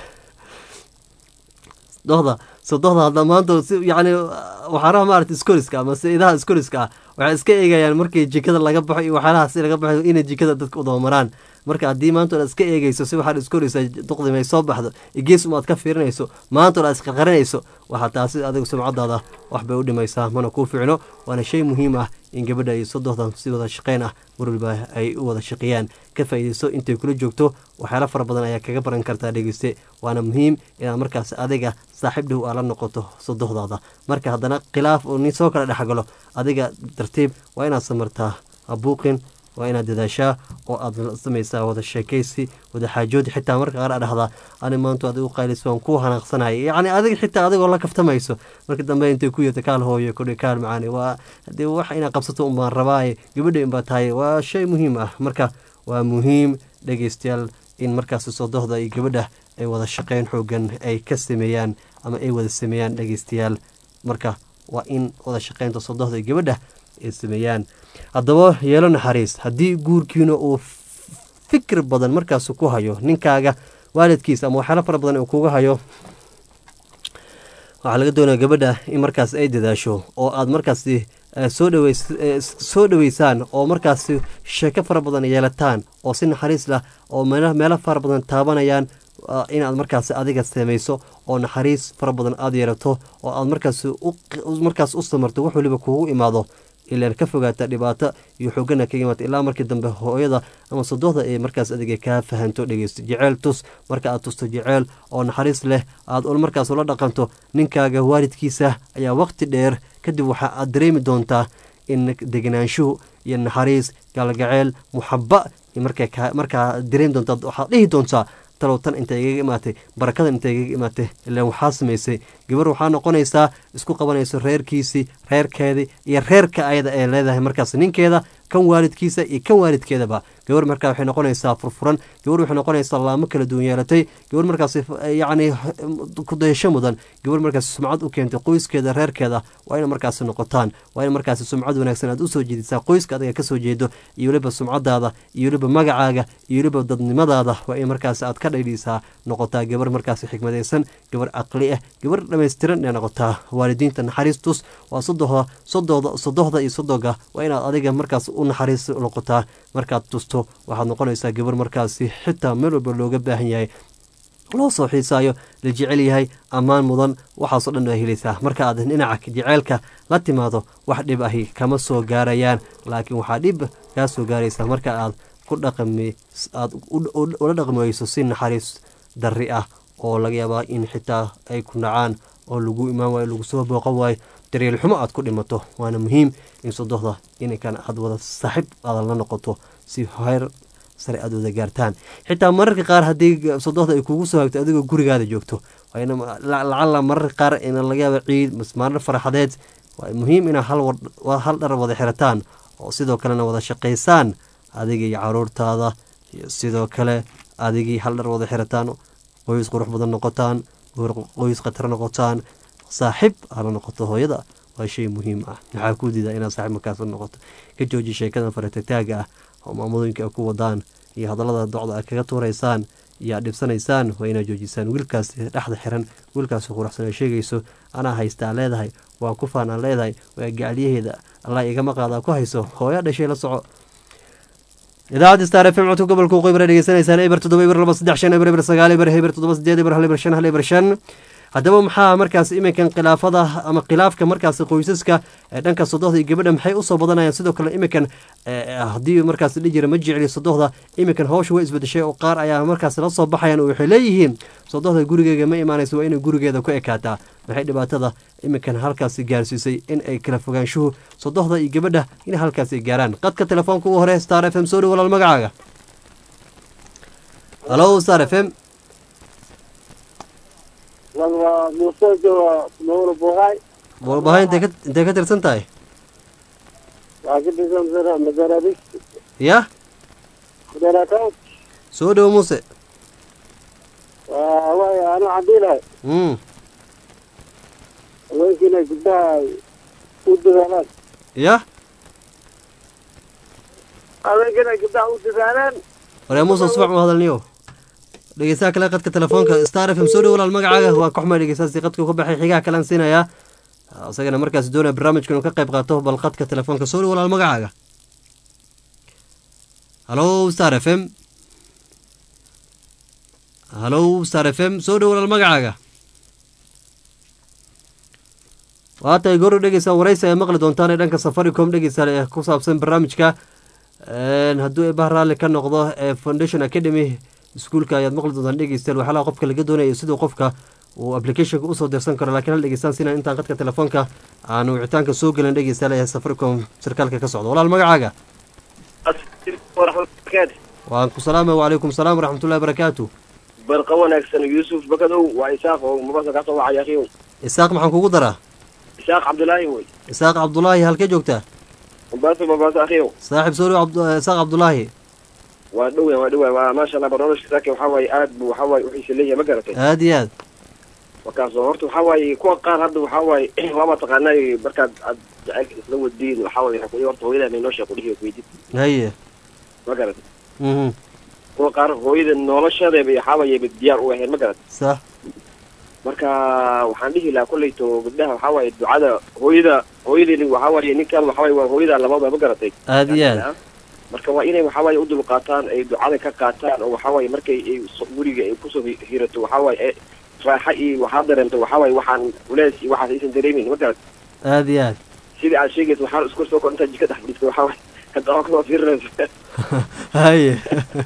dohda sodohda hadda maanta yani waxaanaha maarata iskoriska ama idaha iskoriska ah waxay iska eegayaan markii jikada laga baxo iyo waxyaalahaas laga baxo inay jikada dadka u dabamaraan marka haddii maanta oad iska eegeyso si waxaad iskoraysaa duqdima ay soo baxdo gees umaad ka fiirinayso maanta oad isqarqarinayso waxaa taasi adigu sumcadaada wax bay u dhimaysaa mana kuu ficno waana shay muhiim ah in gabadha iyo sodohdan si wada shaqeyn ah mar waliba ay u wada shaqeeyaan ka faa'iideyso intay kula joogto waxyaala fara badan ayaa kaga baran kartaa dhegeyste waana muhiim inaad markaas adiga saaxiib dhow aa la noqoto sodohdaada marka haddana khilaaf oo nin soo kala dhexgalo adiga tartiib waa inaad samartaa habuuqin waa inaad dadaashaa oo aad samaysaa wada sheekaysi wada xaajoodi xitaa marka qaar a dhahdaa ani maanta adigu qaylis waan ku hanaaqsanaya yacni adiga xitaa adigoo la kaftamayso marka dambe intay ku yeerta kaal hooyo kudhi kaal macaani waa hadee wax inaad qabsato unbaan rabaaye gabadha inbaa tahay waa shay muhiim ah marka waa muhiim dhegeystayaal in markaas sodohda iyo gabadha ay wada shaqeyn xoogan ay ka sameeyaan ama ay wada sameeyaan dhegeystayaal marka waa in wada shaqeynta sodohda iyo gabadha ay sameeyaan haddaba yeelo naxariis haddii guurkiina uu fikir badan markaas ku hayo ninkaaga waalidkiisa ama waxyaalo fara badan uu kuga hayo waxaa laga doonaya gabadha in markaas ay dadaasho oo aad markaasi soo dhaweys soo dhaweysaan oo markaasi sheeko fara badan yeelataan oo si naxariis lah oo meelo fara badan taabanayaan inaad markaas adiga samayso oo naxariis fara badan aada yeelato oo aad markaas markaas u samarto wax waliba kugu imaado ilaan ka fogaata dhibaato iyo xoogana ka imaata ilaa markii dambe hooyada ama sodohda ay markaas adiga kaa fahanto dhegeysto jeceyl tus marka aad tusto jeceyl oo naxariis leh aad markaas ula dhaqanto ninkaaga waalidkiisa ayaa waqti dheer kadib waxa aad dareemi doontaa in degenaanshuhu iyo naxariis gaalgaceyl muxaba markaa dareemi doontaa waxaad dhihi doontaa talow tan inta igaga imaatay barakadan inta igaga imaatay ilaan waxaa samaysay gabar waxaa noqonaysaa isku qabanayso reerkiisii reerkeedii iyo reerka ayada ee leedahay markaas ninkeeda kan waalidkiisa iyo kan waalidkeedaba gabar markaa waxay noqonaysaa furfuran gabar waxay noqonaysaa laamo kala duwan yeelatay gabar markaas yacni kudayasho mudan gabar markaas sumcad u keentay qoyskeeda reerkeeda waa ina markaas noqotaan waa in markaas sumcad wanaagsan aad usoo jeedisaa qoyska adiga kasoo jeedo iyo weliba sumcadaada iyo weliba magacaaga iyo weliba dadnimadaada waa in markaas aad ka dhayliisaa noqotaa gabar markaas xikmadaysan gabar caqli ah gabar dhammaystiran ee noqotaa waalidiinta naxariistus waa sodohda sodooda sodohda iyo sodoga waa inaad adiga markaas u naxariis noqotaa markaad tusto waxaad noqonaysaa gabar markaasi xitaa meel walba looga baahan yahay loo soo xiisaayo la jecel yahay ammaan mudan waxaasoo dhan waa helaysaa marka aad dhinaca jeceylka la timaado wax dhib ahi kama soo gaarayaan laakiin waxaa dhib kaa soo gaaraysaa marka aad ku dhaqami aad ula dhaqmi weyso si naxariis darri ah oo laga yaabaa in xitaa ay ku nacaan oo lagu imaan waayo lagu soo booqan waayo daryeel xumo aad ku dhimato waana muhiim in sodohda inkan aad wada saaxiib aadan la noqoto si heer sare aad wada gaartaan xitaa mararka qaar haddii sodohda ay kugu soo hagto adigoo gurigaada joogto lacala mararka qaar ina laga yaaba ciid masmaarar faraxadeed waa muhiim inaa hal dhar wada xirataan oo sidoo kalena wada shaqaysaan adiga iyo caruurtaada iyo sidoo kale adigii hal dhar wada xirataan qoys qurux badan noqotaan qoys khatar noqotaan saaxiib aala noqoto hooyada waa shay muhiim ah maxaa ku diida inaad saaxiib markaas noqoto ka jooji sheekadan faratagtaaga ah oo maamulooyinka ku wadaan iyo hadallada docda aad kaga tuuraysaan iyo aad dhibsanaysaan waa inaad joojisaan wiilkaas dhexda xiran wiilkaas quruxsan ay sheegayso anaa haystaa leedahay waan ku faanaan leedahay waa gacalyaheeda allah igama qaadaa ku hayso hooya dhashay la soco idaacadda star f m codka gobolka waqooyi dhegeysanaysaan eber toddoba eber laba saddex shan eber eber sagaal eber eber toddoba sideed eber hal eber shan hal eber shan haddaba maxaa markaas iminkan khilaafada ama khilaafka markaas qoysaska dhanka sodohda iyo gabadha maxay usoo badanayaan sidoo kale iminkan haddii markaas dhihi jira ma jecli sodohda iminkan hawsha way isbedeshay oo qaar ayaa markaas la soo baxayan oo waxay leeyihiin sodohda gurigeega ma imaanayso waa inay gurigeeda ku ekaataa maxay dhibaatada iminkan halkaasi gaarsiisay in ay kala fogaanshuhu sodohda iyo gabadha in halkaasi gaaraan qadka telefoonka ugu hore star f m soo dhow walaal magacaaga halo star f m buulbahay intay ka tirsan tahay ya soo dhowo muuse anu cadiinahay mm haweenkiina gabdhaha ay u dadaalaan ya haweenkiina gabdhaha u dadaalaan waryaa muuse subax ma hadalniyo dhegeystaha kale qadka telefoonka star f m soo dhow walaal magacaaga waa ka xumay dhegeystaasi qadka ka baxay xigaha kalean siinayaa isagana markaas doonaya barnaamijka inuu ka qayb qaato bal qadka telefoonka soo dhow walaal magacaaga halo star f m halo star f m soo dhow walaal magacaaga waa tahay goor dhegeysa waraysi ay maqli doontaan ee dhanka safaricom dhegeysa ee ku saabsan barnaamijka hadduu eebah raalli ka noqdo ee foundation academy iskuulka ayaad maqli doontaan dhegeystayaal waxyaalaha qofka laga doonayo siduu qofka uu applicationka usoo dirsan karo laakiin hal dhegeystaan sina intaan qadka telefoonka aan wicitaanka soo gelin dhegeystayaal ee safaricom sarkaalka ka socdo walaal magacaaga waan ku salaamay wacalaykum salaam waraxmatullahi barakaatu barqa wanaagsan yuusuf bakadow waa isaaq oo mubasa kasoo wacay akhiyow isaaq maxaan kugu daraa isaaq cabdulaahi wey isaaq cabdulaahi halkee joogtaa mubasa mubasa akhiyow saaxib soo dhow cabdu- isaaq cabdulaahi waa dhowa waa dhowa waa maasha allah barnaamijka saaki waxaa waaye aad bu waxaa waaye uxiisa leeyahay ma garatay aada iyo aad markaasoo horta waxaa waaye kuwa qaar hadda waxaa waaye waama taqaanay markaad aad jacaylka isla wadiin waxaa waaye waxaa ku horta hooyadaa may noo sheeko dhihi weydid haye ma garatay mhm kuwa qaar hooyada noloshadeeba waxaa waaye ba diyaar u ahayn ma garatay sax marka waxaan dhihi lahaa kolleyto gabdhaha waxaa waaye ducada hooyada hooyadeeni waxaa waaye ninkan waxaa waaye waa hooyada labada ma garatay aada iyo aad marka waa inay waxaa waaye u dul qaataan ay ducada ka qaataan oo waxaa waaye markay ay so- guriga ay kusoo hi- hirato waxaa waaye ee raaxa iyo waxaa dareento waxaa waaye waxaan culeys iyo waxaas aysan dareemin ma garat aada iyo aad sidii aad sheegaysa waxaan isku soo kor intaad jika dhex fadhiisto waxaa waaye hadaba kasoo fiirinaysa haye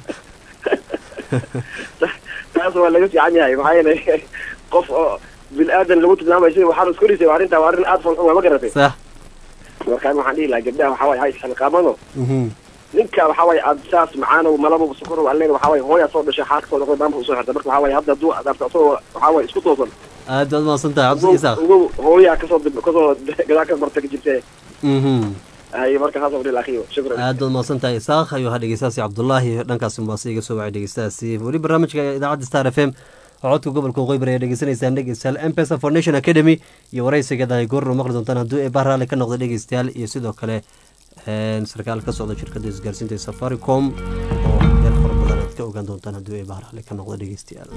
taas waa laga fiican yahay maxaa yeelay qof oo bil aadan lagu tilmaamayo sida waxaan isku risay arrintaa waa arrin aad falxun waa ma garatay sax markaan waxaan dhihi lahaa gabdhaha waxaa waaye ha isxilqaamano mhm ninka waxaa waaye aad saas macaanow malabo sokorow alleen waxaa waaye hooyaa soo dhashay xaaka soo noqday maamka usoo xirta marka waxaa waaye hadda hadduu adaarto asagoo waxaa waaye isku toosan aad baad mahadsan tahay cabdi isaaq ugu hooyaa kasoo dib- kasoo gadaa ka marta ka jirte mhm hay marka saas odhi akhiyo shukran aad baad mahadsan tahay isaaq ayuu ahaa dhegeystaasi cabdulaahi dhankaasi mubaase iga soo wacay dhegeystaasi weli barnaamijka idaacadda star f m oo codka gobolka waqooyi ayaa dhegeysanaysaan dhegeystayaal mpesa foundation academy iyo waraysigeeda ay goorna maqli doontaan hadduu eebah raalli ka noqdo dhegeystayaal iyo sidoo kale een, sarkaal ka socda shirkadda isgaarsiinta ee safaricom oo meel fara badan aad ka ogaan doontaan hadduu eebah raalli ka noqdo dhegeystayaal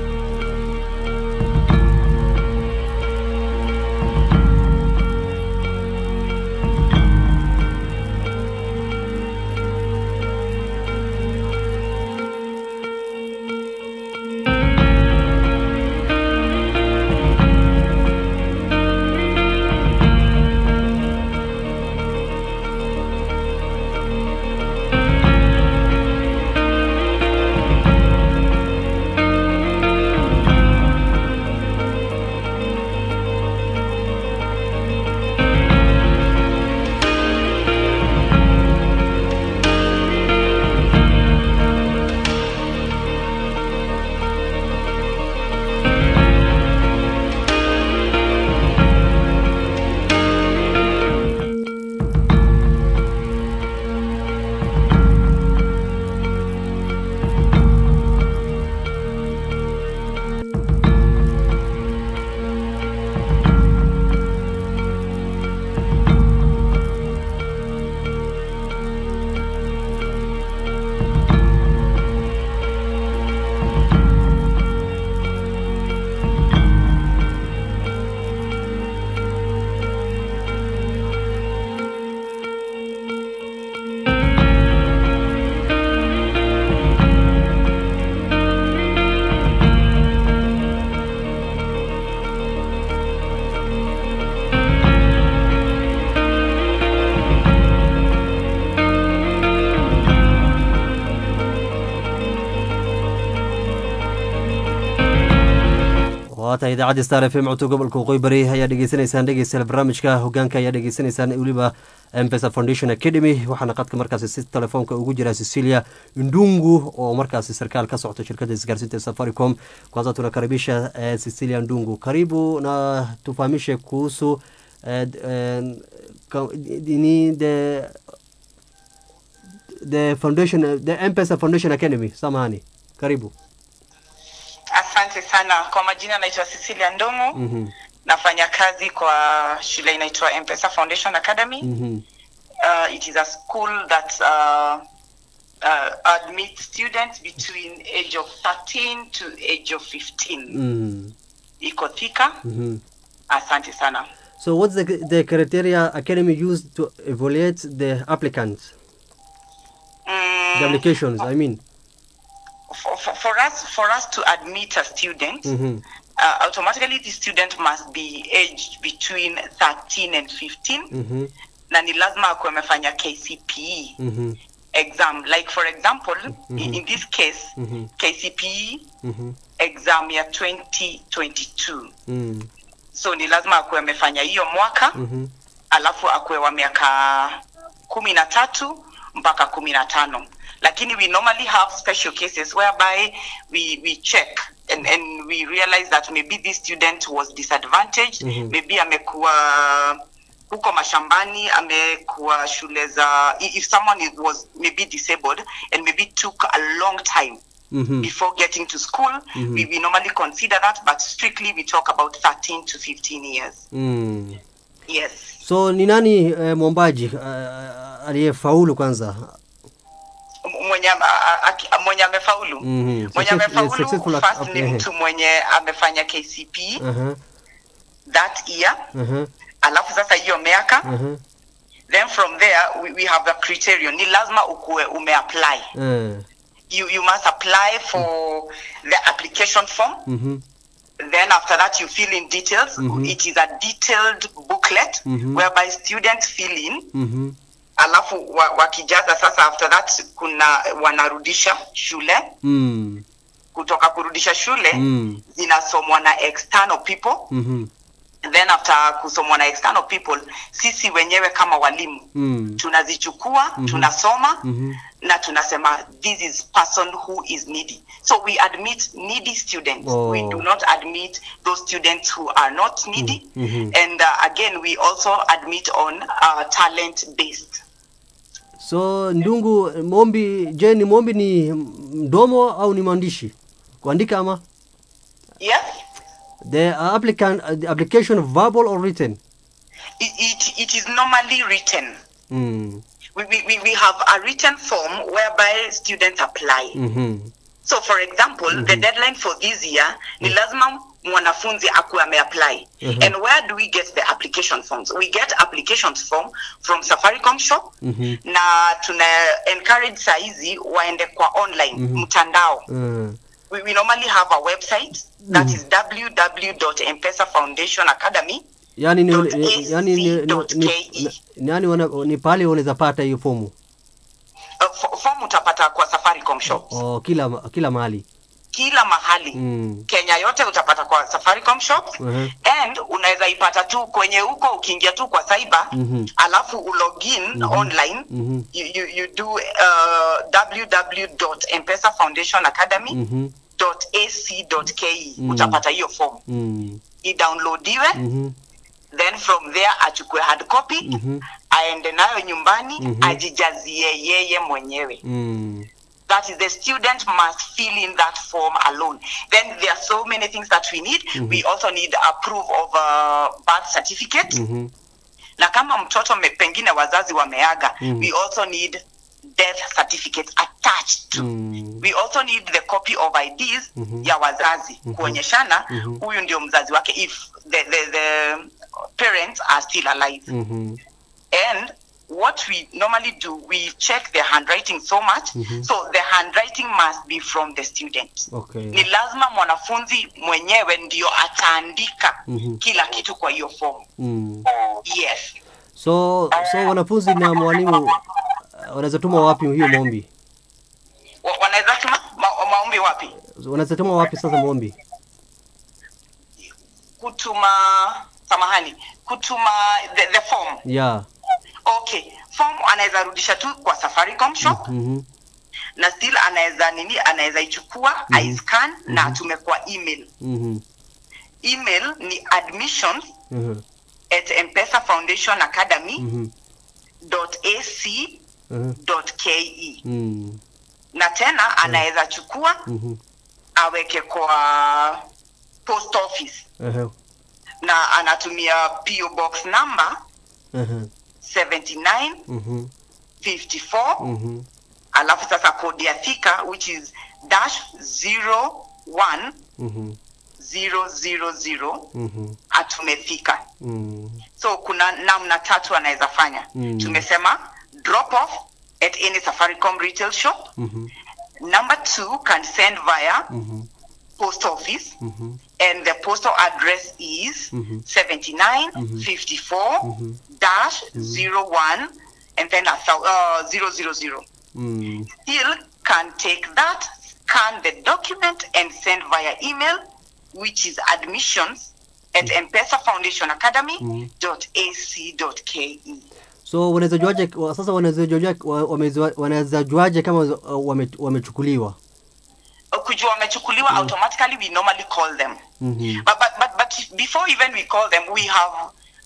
waata idaacadda star f m codka gobolka waqooyi bari ayaa dhegeysanaysaan dhegeystayaal barnaamijka hogaanka ayaa dhegeysanaysaan weliba mpesa foundation academy waxaana qadka markaasi si telefoonka ugu jira cecilia ndungu oo markaasi sarkaal ka socota shirkadda isgaarsiinta ee safaricom kwanza tunakaribisha eh, cecilia ndungu karibu na tufahamishe kuhusu eh, d- eh, ka- ni the the foundation the mpesa foundation academy samahani karibu Asante sana kwa majina, naitwa Cecilia Ndongo. Mhm. Nafanya kazi kwa shule inaitwa M-Pesa Foundation Academy. Mhm. Uh, it is a school that uh, uh, admits students between age of 13 to age of 15. Mhm. Iko Thika. Mhm. Asante sana. So what's the, the criteria academy used to evaluate the applicants, the Mm, applications? I mean. for, for, for us for us to admit a student, Mhm. uh, automatically the student must be aged between 13 and 15 Mhm. na ni lazima akuwe amefanya KCPE Mhm. exam like for example in, in this case Mhm. KCPE Mhm. exam ya 2022 Mhm. so ni lazima akuwe amefanya hiyo mwaka Mhm. alafu akuwe wa miaka kumi na tatu mpaka kumi na tano lakini we normally have special cases whereby we, we check and, and we realize that maybe this student was disadvantaged Mhm. maybe amekuwa huko mashambani amekuwa shule za i- if someone is- was maybe disabled and maybe took a long time Mhm. before getting to school Mhm. we, we normally consider that but strictly we talk about 13 to 15 years Mm. yes So ni nani eh, mwombaji eh, aliyefaulu kwanza? M- mwenye a- a- aki- mwenye amefaulu Mhm. mwenye Success- amefaulu successful first app- ni ehe. mtu mwenye amefanya KCP Aha. that year Aha. alafu sasa hiyo miaka Aha. then from there we, we have the criterion ni lazima ukuwe umeapply Eh. you, you must apply for the application form Mhm. then after that you fill in details Mhm. it is a detailed booklet Mhm. whereby students fill in Mhm. alafu wa- wakijaza sasa after that kuna wanarudisha shule Mm. kutoka kurudisha shule Mm. zinasomwa na external people Mhm. then after kusomwa na external people sisi wenyewe kama walimu Mm. tunazichukua tunasoma Mhm. na tunasema this is person who is needy so we admit needy students Oh. we do not admit those students who are not needy Mhm. and uh, again we also admit on uh, talent based So Ndungu, mombi, je, ni mombi ni mdomo au ni maandishi? Kuandika ama? yes The applicant, uh, the application verbal or written? it, it, it is normally written Mm. we, we, we- we have a written form whereby students apply Mhm. so for example the deadline for this year ni lazima mwanafunzi akuwe ameapply Mhm. and where do we get the application forms we get application form from safaricom shop Mhm. na tuna encourage saizi waende kwa online Mhm. mtandao Mm. we, we normally have a website that is www.mpesa foundation academy Yani ni, Dot ni, yani ni, ni, dot ni, KE. ni, yani wana, ni pale unaweza pata hiyo fomu uh, fo- form utapata kwa safaricom shops oh, kila ma- kila mahali kila mahali mm. kenya yote utapata kwa safaricom shops Mhm. and unaweza ipata tu kwenye huko ukiingia tu kwa cyber Mhm. alafu ulogin online Mhm. you, you, you do uh, www.mpesa-foundation-academy.ac.ke Mm. utapata hiyo form Mm. idownloadiwe Mhm. then from there achukue hard copy Mhm. aende nayo nyumbani Mhm. ajijazie yeye mwenyewe Mm. that is the student must fill in that form alone then there are so many things that we need we also need a proof of a birth certificate Mhm. na kama mtoto me, pengine wazazi wameaga Mhm. we also need death certificate attached to Mm. we also need the copy of IDs Mhm. ya wazazi kuonyeshana Mhm. huyu ndio mzazi wake if the, the, the parents are still alive Mhm. and what we normally do we check the handwriting so much Mhm. so the handwriting must be from the student Okay. ni lazima mwanafunzi mwenyewe ndio ataandika Mhm. kila kitu kwa hiyo form Mm. yes So so wanafunzi na mwalimu uh, wanaweza tuma wapi hiyo maombi? Wa- wanaweza tuma ma- maombi wapi Wanaweza tuma wapi sasa maombi? kutuma samahani kutuma the, the form Yeah. okay form anaweza rudisha tu kwa safaricom shop Mhm. na still anaweza nini anaweza ichukua mm aiscan na atume kwa email Mhm. email ni admissions Mhm. at mpesa foundation academy Mhm. dot ac Mhm. dot ke Mm. na tena anaweza chukua Mhm. uh, aweke kwa post office Aha. na anatumia PO box number Aha. 79 Mhm. 54 Mhm. alafu sasa kodi ya thika which is dash 01 Mhm. 000 Mhm. atumefika Mm. so kuna namna tatu anaweza fanya Mm. tumesema drop off at any safaricom retail shop Mhm. number two can send via Mhm. post office Mhm. and the postal address is Mhm. 79 Mhm. 54 Mhm. dash 01 and then a thou- uh, 000 Mm. still can take that scan the document and send via email which is admissions at mpesa foundation academy Mhm. dot ac dot ke so wanaweza juaje wa- sasa wanaweza juaje wa- wamezua- wanaweza juaje kama uh, wame- wamechukuliwa kujua wamechukuliwa automatically we normally call them Mhm. but, but, but, but before even we call them we have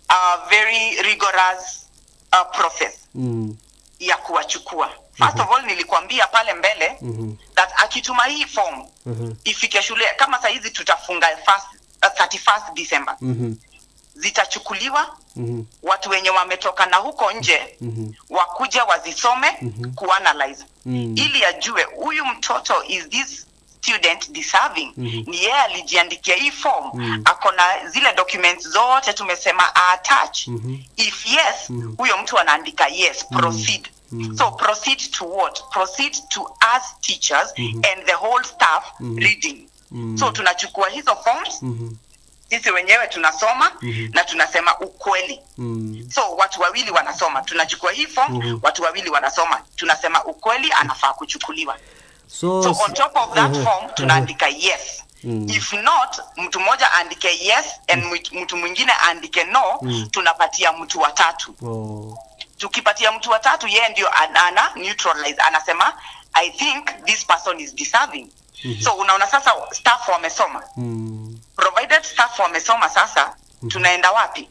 a very rigorous uh, process Mm. ya kuwachukua first of all nilikwambia pale mbele Mhm. that akituma hii form Mhm. ifike shule kama sahizi tutafunga first, uh, 31st december Mhm. zitachukuliwa Mhm. watu wenye wametoka na huko nje Mhm. wakuja wazisome Mhm. kuanalyze Mm. ili ajue huyu mtoto is this student deserving Mhm. ni yeye alijiandikia hii form Mhm. ako na zile documents zote tumesema attach Mhm. if yes Mhm. huyo mtu anaandika yes proceed Mhm. so proceed to what proceed to us teachers Mhm. and the whole staff Mhm. reading Mhm. so tunachukua hizo forms Mhm. sisi wenyewe tunasoma Mhm. na tunasema ukweli Mm. so watu wawili wanasoma tunachukua hii form Mhm. watu wawili wanasoma tunasema ukweli anafaa kuchukuliwa so, so on top of that Mhm. form tunaandika yes Mm. if not mtu mmoja aandike yes and mtu- mtu mwingine aandike no Mm. tunapatia mtu watatu oh. tukipatia mtu watatu yeye ndio ana ana neutralize anasema i think this person is deserving Mhm. so unaona sasa staff wamesoma mm. provided staff wamesoma sasa tunaenda wapi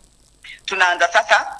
tunaanza sasa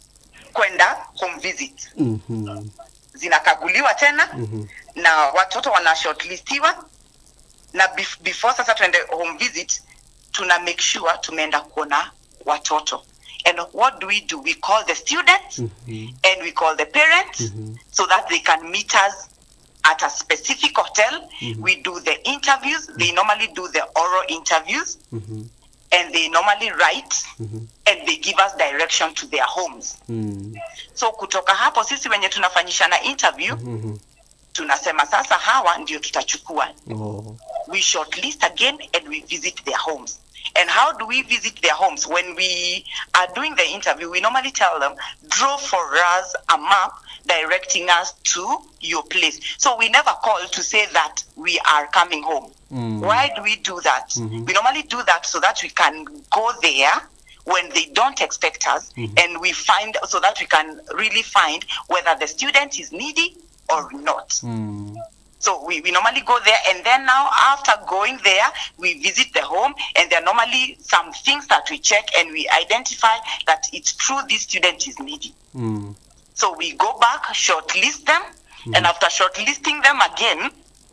kwenda home visit Mhm. zinakaguliwa tena Mhm. na watoto wana shortlistiwa na bef- before sasa tuende home visit tuna make sure tumeenda kuona watoto and what do we do we call the students Mhm. and we call the parents Mhm. so that they can meet us at a specific hotel we do the interviews they normally do the oral interviews Mhm. and they normally write Mhm. and they give us direction to their homes Mm. so kutoka hapo sisi wenye tunafanyishana interview Mhm. tunasema sasa hawa ndio tutachukua oh. we shortlist again and we visit their homes and how do we visit their homes when we are doing the interview we normally tell them draw for us a map directing us to your place so we never call to say that we are coming home Mm. why do we do that Mhm. we normally do that so that we can go there when they don't expect us Mhm. and we find so that we can really find whether the student is needy or not Mm. so we, we normally go there and then now after going there we visit the home and there are normally some things that we check and we identify that it's true this student is needy Mm. so we go back shortlist them and after shortlisting them again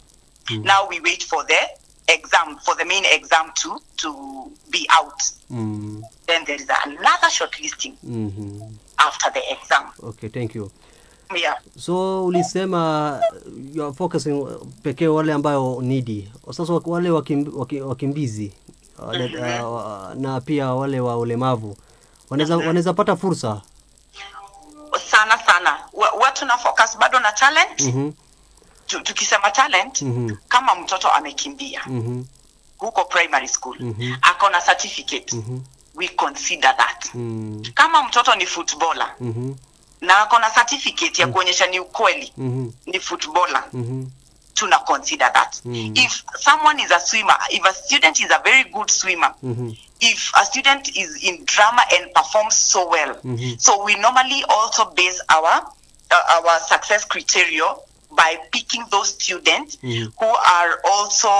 now we wait for the exam for the main exam to to be out Mm. then there is another shortlisting Mhm. after the exam okay thank you yeah so ulisema you are focusing pekee wale ambayo needy sasa wak- wale wakim, waki- wakimbizi wale, uh, na pia wale wa ulemavu wanaweza wanaweza pata fursa sana sana Wa- wa tuna focus bado na talent Mhm. Tu- tukisema talent Mhm. kama mtoto amekimbia Mhm. huko primary school Mhm. ako na certificate Mhm. we consider that Mm. kama mtoto ni footballer Mhm. na ako na certificate ya kuonyesha ni ukweli Mhm. ni footballer Mhm. tuna consider that Mm. if someone is a swimmer if a student is a very good swimmer Mhm. if a student is in drama and performs so well Mhm. so we normally also base our uh, our success criteria by picking those students Mhm. who are also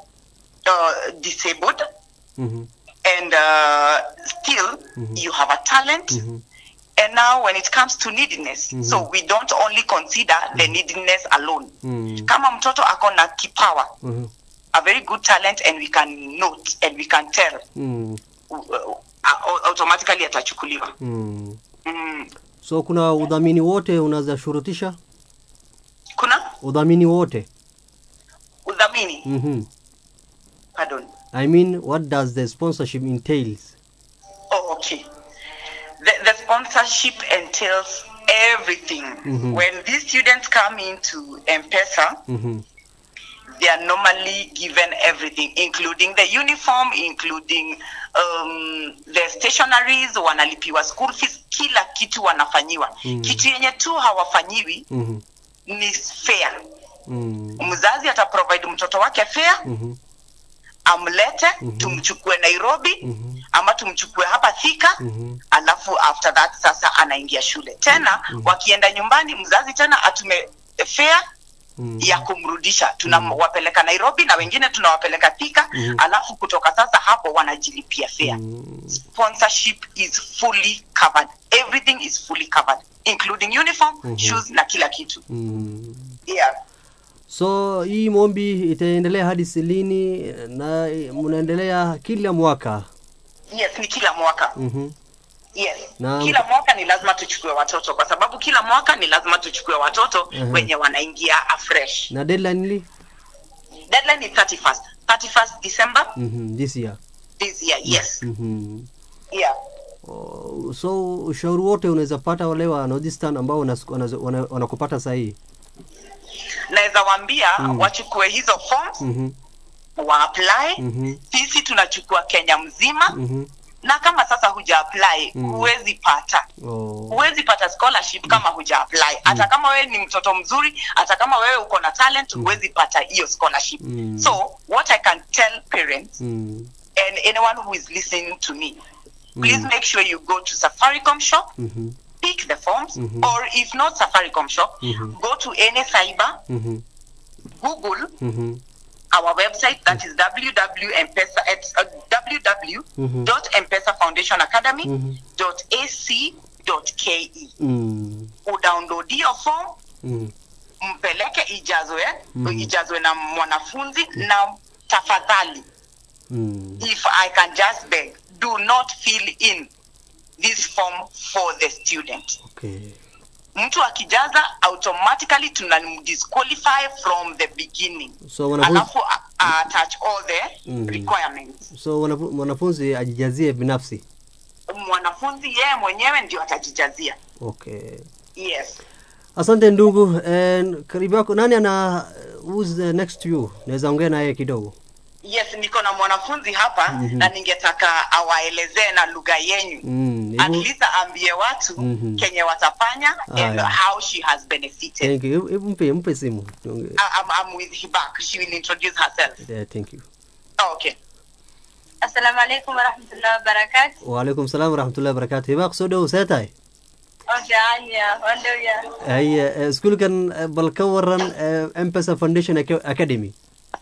uh, disabled Mhm. and uh, still you have a talent Mhm. and now when it comes to neediness so we don't only consider the neediness alone Mm. kama mtoto ako na kipawa Mhm. a very good talent and we can note and we can tell mm, uh, uh, automatically atachukuliwa mm. mm. so kuna udhamini wote unaweza shurutisha kuna udhamini wote udhamini mm-hmm. pardon i mean what does the sponsorship entails Oh, okay. The, the sponsorship entails everything. Mhm. When these students come into M-Pesa, mm-hmm. they are normally given everything, including the uniform, including um, the stationaries, wanalipiwa school fees, kila kitu wanafanyiwa. Mhm. Kitu yenye tu hawafanyiwi Mm-hmm. ni fare. Mm. Mzazi ataprovide mtoto wake fare, Mm-hmm. amlete, Mhm. tumchukue Nairobi, Mhm. ama tumchukue hapa Thika, Mhm. alafu after that sasa anaingia shule tena Mhm. wakienda nyumbani mzazi tena atume fare Mm. ya kumrudisha tunawapeleka nairobi na wengine tunawapeleka thika Mhm. alafu kutoka sasa hapo wanajilipia fare Mm. sponsorship is fully covered everything is fully covered including uniform Mhm. shoes na kila kitu Mm. yeah. so hii mombi itaendelea hadi silini na mnaendelea kila mwaka yes ni kila mwaka mm-hmm. yes Na- kila mwaka ni lazima tuchukue watoto kwa sababu kila mwaka ni lazima tuchukue watoto Mhm. wenye wanaingia afresh na deadline li deadline is 31st 31st december mm-hmm. this year this year yes mm-hmm. yeah Oh, so ushauri wote unaweza pata wale wa Nordistan ambao unas- wanazo- wana- wanakupata sahii naweza waambia Mm. wachukue hizo forms mm-hmm. wa apply mm-hmm. sisi tunachukua kenya mzima mm-hmm. na kama sasa huja apply Mm. huwezi pata oh. huwezi pata scholarship kama huja apply hata kama wewe ni mtoto mzuri hata kama wewe uko na talent huwezi pata hiyo scholarship Mm. so what i can tell parents mm. and anyone who is listening to me please Mm. make sure you go to safaricom shop mm-hmm. pick the forms Mhm. or if not safaricom shop Mhm. go to any cyber Mm-hmm. google Mm-hmm. our website that is www.mpesa it's, uh, Mhm. www.mpesafoundationacademy.ac.ke Mm. udownload hiyo form Mm. mpeleke ijazwe Mhm. ijazwe na mwanafunzi na tafadhali Mm. if i can just beg do not fill in this form for the student Okay. mtu akijaza automatically tunamdisqualify from the beginning So wanafunzi, alafu a- a- attach all the Mhm. requirements so wanafu- mwanafunzi ajijazie binafsi. mwanafunzi yeye mwenyewe ndio atajijazia Okay. yes Asante ndugu. And karibu yako nani ana who's the next to you? Naweza ongea naye kidogo. yes niko na mwanafunzi hapa Mhm. na ningetaka awaelezee na lugha yenyu Mm. at hebu- least aambie watu Mhm. kenye watafanya and Haya. how she has benefited Thank you. Hebu- Hebu mpe mpe simu. Tuongee. I- I'm, I'm with Hibak. She will introduce herself. Yeah, thank you. Oh, okay. asalaamu calaykum waraxmatullahi wabarakaatu Waalaikum salaam warahmatullahi wabarakatuh. Hibaaq soo dhow see tahay? waan fiican ya waan dhow ya Haye, eh, iskuulkan eh, bal ka waran eh, M-Pesa Foundation Aca- Academy.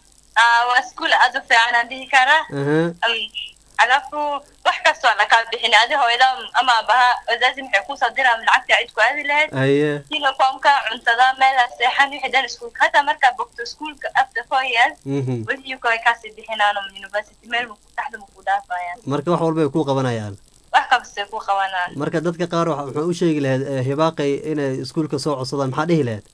Ah, waa iskuul aad u fiican aan dhihi karaa Aha. Um, alafu wax kastoo aan lakaa bixin adi hooyada ama abaha wazazi maxay kusoo diraan lacagta cid ku aadi lahayd Haye. uniformka cuntada meela seexan wixii dhan iskuulka hataa markaa bogto iskuulka after four years Mhm. wixii way kaasii bixinaano university meel maku taxda maku dhaafayaan Marka wax walba ay ku qabanayaan. wax kastay ku qabanaan Marka dadka qaar waxa wuxuu u sheegi lahayd eh, hibaaqay inay iskuulka soo codsadaan maxaa dhihi lahayd?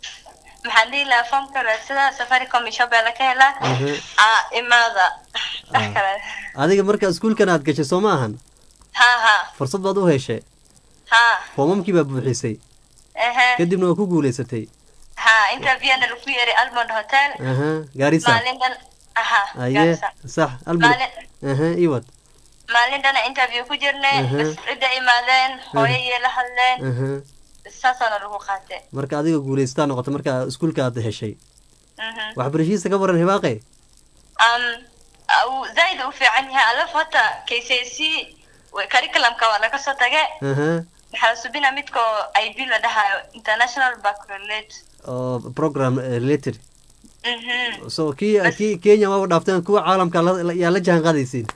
maxaan dhihi lahaa foomka raadsada safaricom iyo shopee ka helaa Aha. ah imaada wax Ah. kale Adiga marka iskuulkan aad gashay soo ma ahan? ha ha Fursad baad u heshay. ha Foomamkii baa buuxisay. ehe Kadibna waa ku guulaysatay. ha interviewna lagu yeri almond hotel Aha. Gaarisa. maalin dhan aha Haye. Garissa. Sax. Albur. Maalin- Aha. Iwad. maalin dhana interview ku jirnay Mhm. bas cidda imaadeen hooyayay la hadleen Aha. saasaana lagu qaatay Marka adiga guulaystaa noqotay marka iskuulka aad heshay. Mhm. Waxbarashadiisa ka waran hibaaqay? um au- zaid u fiican yahay alafu hata kcc curriculumka waa laga soo tagay Aha. maxaa la subina midko ib la dhahayo international baccalaureate oo program eh, related Mhm. so kii kii kenya waaba dhaafteen kuwa caalamka la- la- yaa la jaan qaadaysiin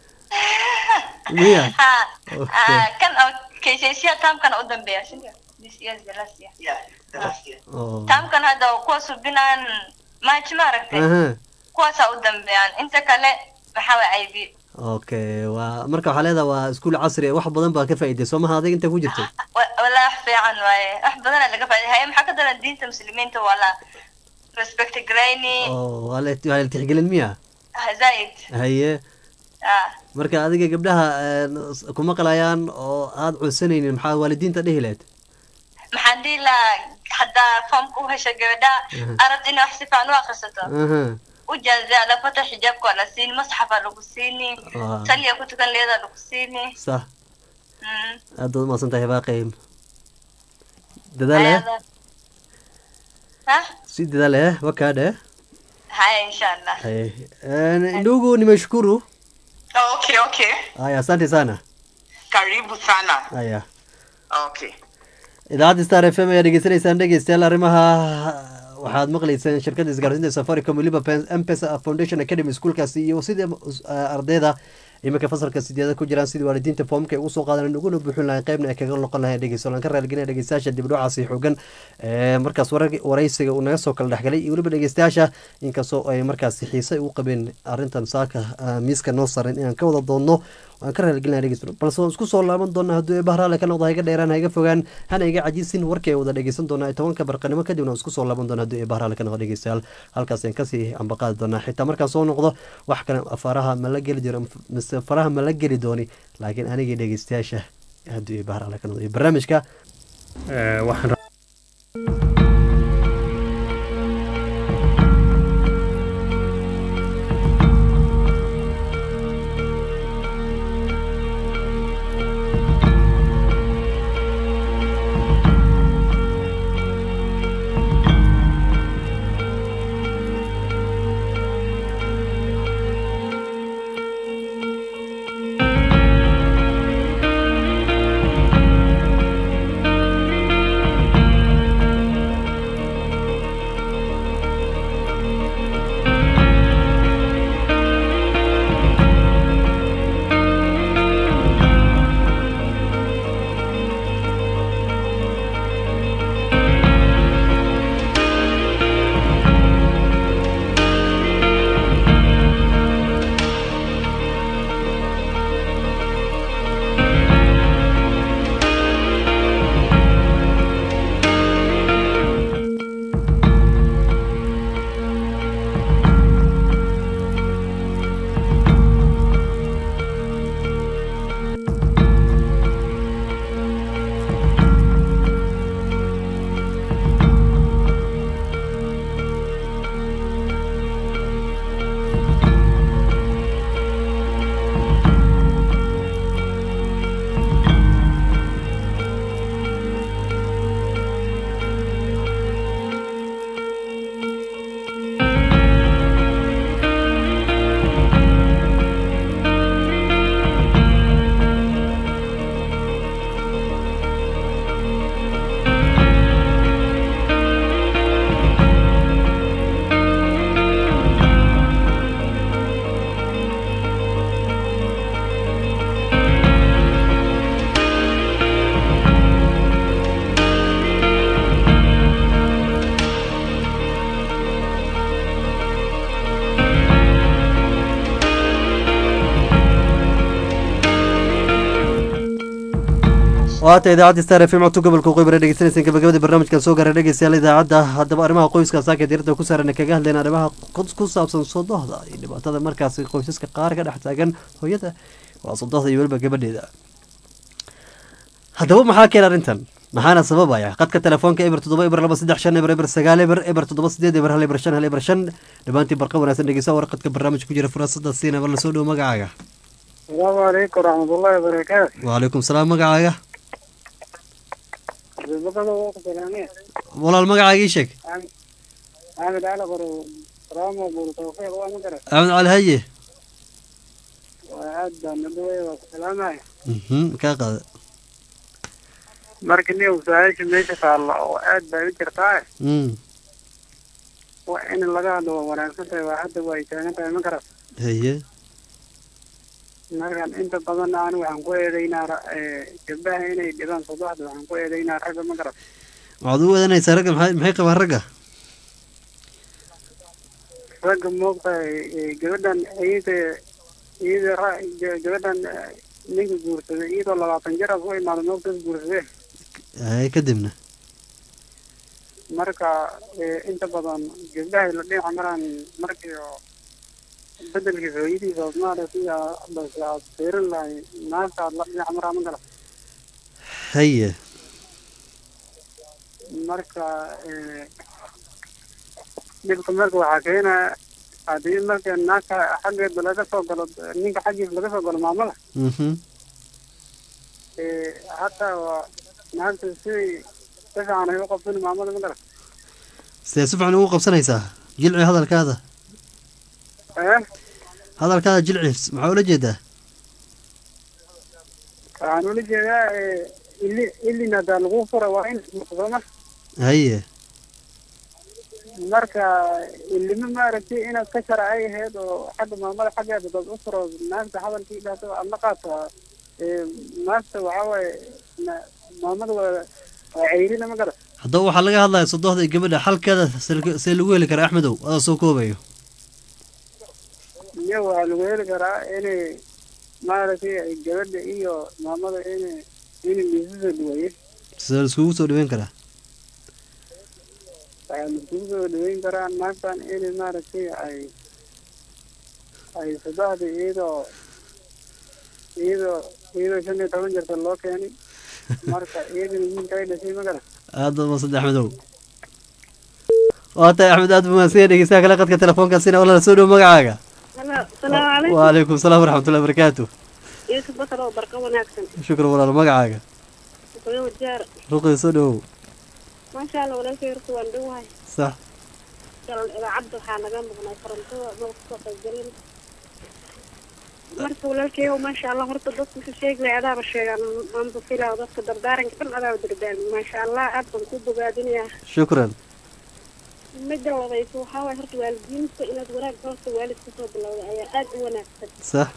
miya ha Okay. ah, kan oo kcc taamkana u dambeeya sida this year is the last year Yeah. the last year. oo taamkan hadda kuwa subinaan march ma aragtay aha kuwaasaa u dambeeyaan inta kale maxaa waay ib okay waa marka waxaa leedaha waa iskuul casri ah, wax badan baa ka faa'iiday soo maha adiga inta ku jirtay walaa wax fiican waaye wax badana laga faa'iday haye maxaa ka daran diinta muslimiinta waa la respect garayni oo waa la waa la tixgelin miya zaid haye ah marka adiga gabdhaha een, s- kuma qalayaan oo aad codsanaynin maxaa waalidiinta dhihi lahayd maxaan dhihi lahaa haddaa foomka u hesha gabadha Mhm. arad inay wax si fiican u akrisato aha u jaazaa lafata xijaabka waa la siini masxafaa lagu siini Waa. saliya ku tukan leedaa lagu siini sax Mm. aad baad umahadsan tahay baaqay dadaal eh Ayada. ha si dadaal eh wakaadhe haya insha allah haye Een, ndugu nimeshukuru Oh, okay, okay. haya asante sana Karibu sana. haya Okay. idaacadda star f m ayaa dhegeysanaysaan dhegeystayaal arrimaha waxaad maqlayseen shirkadda isgaarsiinta safaricom weliba mpesa foundation academy schoolkaasi iyo sidii uh, ardayda iminka fasalka sideeda ku jiraan sidii waalidiinta foomka ay ugu soo qaadan uguna buuxin lahayn qaybna ay kaga noqon lahayn dhegeyso laan ka raaligelina dhegeystayaasha dibdhocaasi xoogan ee markaas warar- waraysiga uu naga soo kala dhexgalay iyo weliba dhegeystayaasha inkastoo ay markaasi xiise u qabeen arrintan saaka ah, miiska noo saran inaan ka wada doonno waan ka raaligelina dhegeysto balse waan isku soo laaban doonaa hadduu eebah raale ka noqdo ha iga dheeraan ha iga fogaan hana iga cajisin warkii ay wada dhegeysan doonaa tobanka barqanimo kadibna waan isku soo laaban doonaa hadduu eebah raale ka noqdo dhegeystayaal halkaas ayaan kasii ambaqaadi doonaa xitaa markaan soo noqdo wax kale faraha ma la geli jiro mise faraha ma la geli dooni laakiin anigii dhegeystayaasha hadduu eebah raale ka noqdo iyo barnaamijka eh, waxaan waata idaacadda star f m codka gobolka qoybara dhegeysanaysaan gabagabada barnaamijkan soo gaara dhegeystayaal idaacadda haddaba arrimaha qoyska saaka diirada ku saaran kaga hadlayna arrimaha qod- ku saabsan sodohda iyo dhibaatada markaasi qoysaska qaar ka dhex taagan hooyada waa sodohda iyo weliba gabadheeda haddaba maxaa keena arrintan maxaana sababaya qadka telefoonka eber toddoba eber laba saddex shan eber eber sagaal eber eber toddoba sideed eber hal eber shan hal eber shan dhammaantii barqa wanaagsan dhegeysa warqadka barnaamij ku jira furasada siinaba lasoo dhowo magacaaga asalaamu calaykum waraxmatullahi wabarakaatu waalaikum salaam magacaaga xildhibada waa ku salaameen walaal magacaaga ii sheeg axmed cali qoro salaamo buur tawfiiq waa ma garan axmed cali haye waa aad baan nadawaya waa ku salaamaya mhm kaa qaada marka nin su-aasha meesha taalla oo aad bay u jirtaa mm waa in laga hadlo waa wanaagsan tahay waa hadda waa ay taagan tahay ma garan haye markan inta badan aan waxaan ku eedaynaa ra- ee, gabdhaha inay dhibaan sodoxda waxaan ku eedaynaa ragga ma garan waxaad u wadanaysaa ragga maxay maxay qabaan ragga ragga moogtahay eh, gabadhan iyada iyada ra- ga- gabadhan eh, ninka guursaday iyadoo labaatan jir as u imaada moogtaas guursadee ay kadibna marka eh, inta badan gabdhahay la dhinaca maraan markii oo bedelkiisa hooyadiisa osmaale sida base aad fiirin lahay naagta aad la dhinaca maraa ma gala haye marka eh, dhibka marka waxaa keena haddii marka naagta xaggeeda laga soo galo ninka xaggiisa laga soo galo maamada mhm eh, hataa waa naagta siday si fiican ay u qabsan maamada ma gala sidee si fiican ugu qabsanaysaa jilci hadalkaada eh hadalkaada jilci maxaa ula jeedaa waxaan ula jeedaa eh, ili ilin haddaa lagu fura waa in sooma haye marka ilimo maaragtay inaad ka shara ay ahayd oo xagga maamada xaggeeda dad u furo naagta hadalkii dhahdo aad la qaataa Eh, naagta waxaa waaye na- maamada waa waa ceyrina ma gala haddaba waxaa laga hadlaya sodohda iyo gabadha xalkeeda see- see lagu heli karaa axmedow adaa soo koobayo iyo waxaa lagu heli karaa inay maaragtay ay gabadha iyo maamada inay inay liisasoo dhaweeye sidee laiskugu soo dhaweyn karaa waxaa laiskugu soo dhaweyn karaa naagtan inay maaragtay ay ay saddexda iyadoo iyadoo iyadoo shan iyo toban jirta loo keenay marka iyadana wiilka ay dhashay ma gala aad baad mahadsan axmedow waa tahay axmed aad buu mahadsan yahay dhegeystaha kale qadka telefoonkaasina walaala soo dhow magacaaga السلام عليكم وعليكم السلام ورحمة الله وبركاته يوسف بطل وبركة وناكسن شكرا ولا magacaaga وقيوم الجار ruqi soo dhowow ما شاء الله ولا شيء ركوا ندوها sax قال إذا عبد حانا جنبنا فرنتوا موقف الجريم marka walaalkay ma sha Allah horta dadku si sheeg leh adaaba sheegan aan bufila dadka dardaaranka dhan adaaba dardaarmi ma sha Allah aad baan ku bogaadinayaa shukran midda labayso waxaa waay horta waalidiinta inaad wanaag horta waalid kasoo bilowda ayaa aad u wanaagsan sax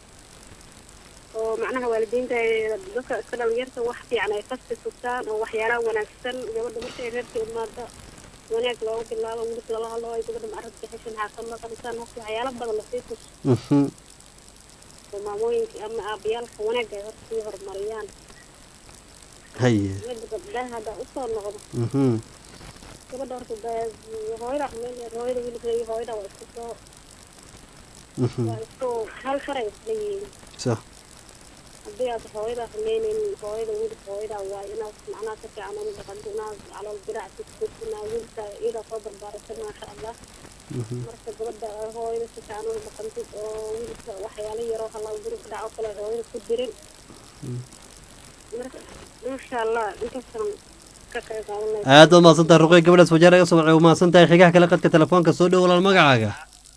oo macnaha waalidiinta ay dadka iska dhalinyarta wax fiican ay qasti sugtaan oo waxyaalaha wanaagsan gabadha marka ay reerka imaada wanaag loogu bilaabo wiilka lala hadlo ay gabadha macarabka xishan xaaqan maqalisaan horta waxyaala badan lasii tus mhm oo maamooyinka ama aabayaalka wanaagga ay horta sii horumariyaan haye midda gabdhaha haddaa usoo noqdo mhm gabadha horta da- hooyada meel hooyada wiilka iyo hooyada waa isku soo mhm waa isku hal sharay isla yihiin sax haddii aad hooyada rumaynin hooyada wiilka hooyada waa inaad macnaha si fiican ula dhaqanto inaad calool diraac siina wiilka iyada soo barbaarisa maasha allah mhm marka gabadha hooyada si fiican ula dhaqantid oo wiilka waxyaalo yaroo halaa guri ka dhaco kale hooyada ku dirin marka maasha allah inkastan ka qayb qaadanaysa aad baad mahadsan tahay ruqi gabadhaas wajaar aga soo wacay u mahadsan tahay xigaha kale qadka telefoonka soo dhow walaal magacaaga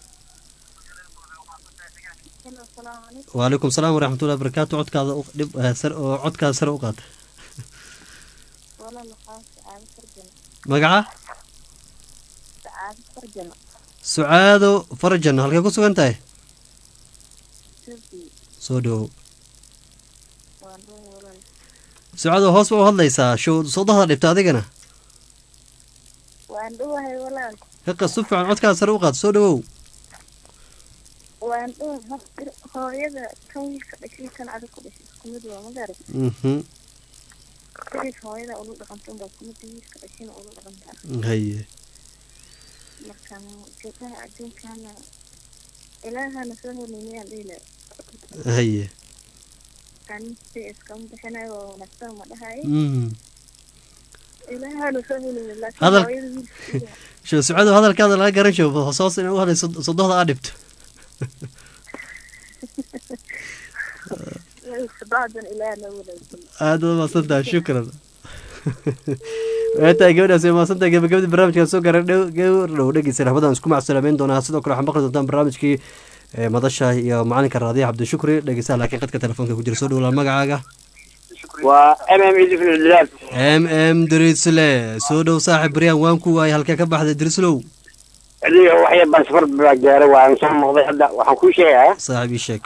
وعليكم السلام ورحمة الله وبركاته codkaada u dhib eh, sar oo codkaada sare u qaata magaca sucaado farjan halkay ku sugan tahay soo dhowow sucaado hoos ba u hadlaysaa show sodahda dhibta adigana waan dhuwahay walaal hiqa si fiican codkaada sare u qaata soo dhowow waan dhuwahay hooyada kan wiilka dhashay kan adag ku dhashay isku mid waa magarat mhm sidiis hooyada ula dhaqanto unbaa isku mid wiilka dhashayna ula dhaqantaa haye marka gabdhaha adduunkana ilaahana soo horneynayaan dhihila haye ansi iskama bixinayo waa wanaagsan ma dhahayo mhm ilaahana soo horneynay laakiin Hadal- hooyada wiilka show sucaado hadalkaada laga garan show hoos hoos inay u hadlayso sodohda aa dhibto sabacdan ilaahana wanaagsan aad baad mahadsan tahay shukran waa tahay gabadhaas way mahadsan tahay gabagabadii barnaamijkan soo gaaray dhow gawar dhow dhegeysa raxmadan isku macsalaameyn doonaa sidoo kale waxaad maqli doontaan barnaamijkii ee, madasha iyo macalinka raadiya cabdishukri dhegeysaha laakiin qadka telefoonka ku jira soo dhowlaa magacaaga waa m m yusuf ildilaal m m drisle soo dhow saaxib baryaan waan ku waayay halkee ka baxday drislow adiga waxya baan safar baa gaaray waan soo noqday hadda waxaan kuu sheegayaa saaxib ii sheeg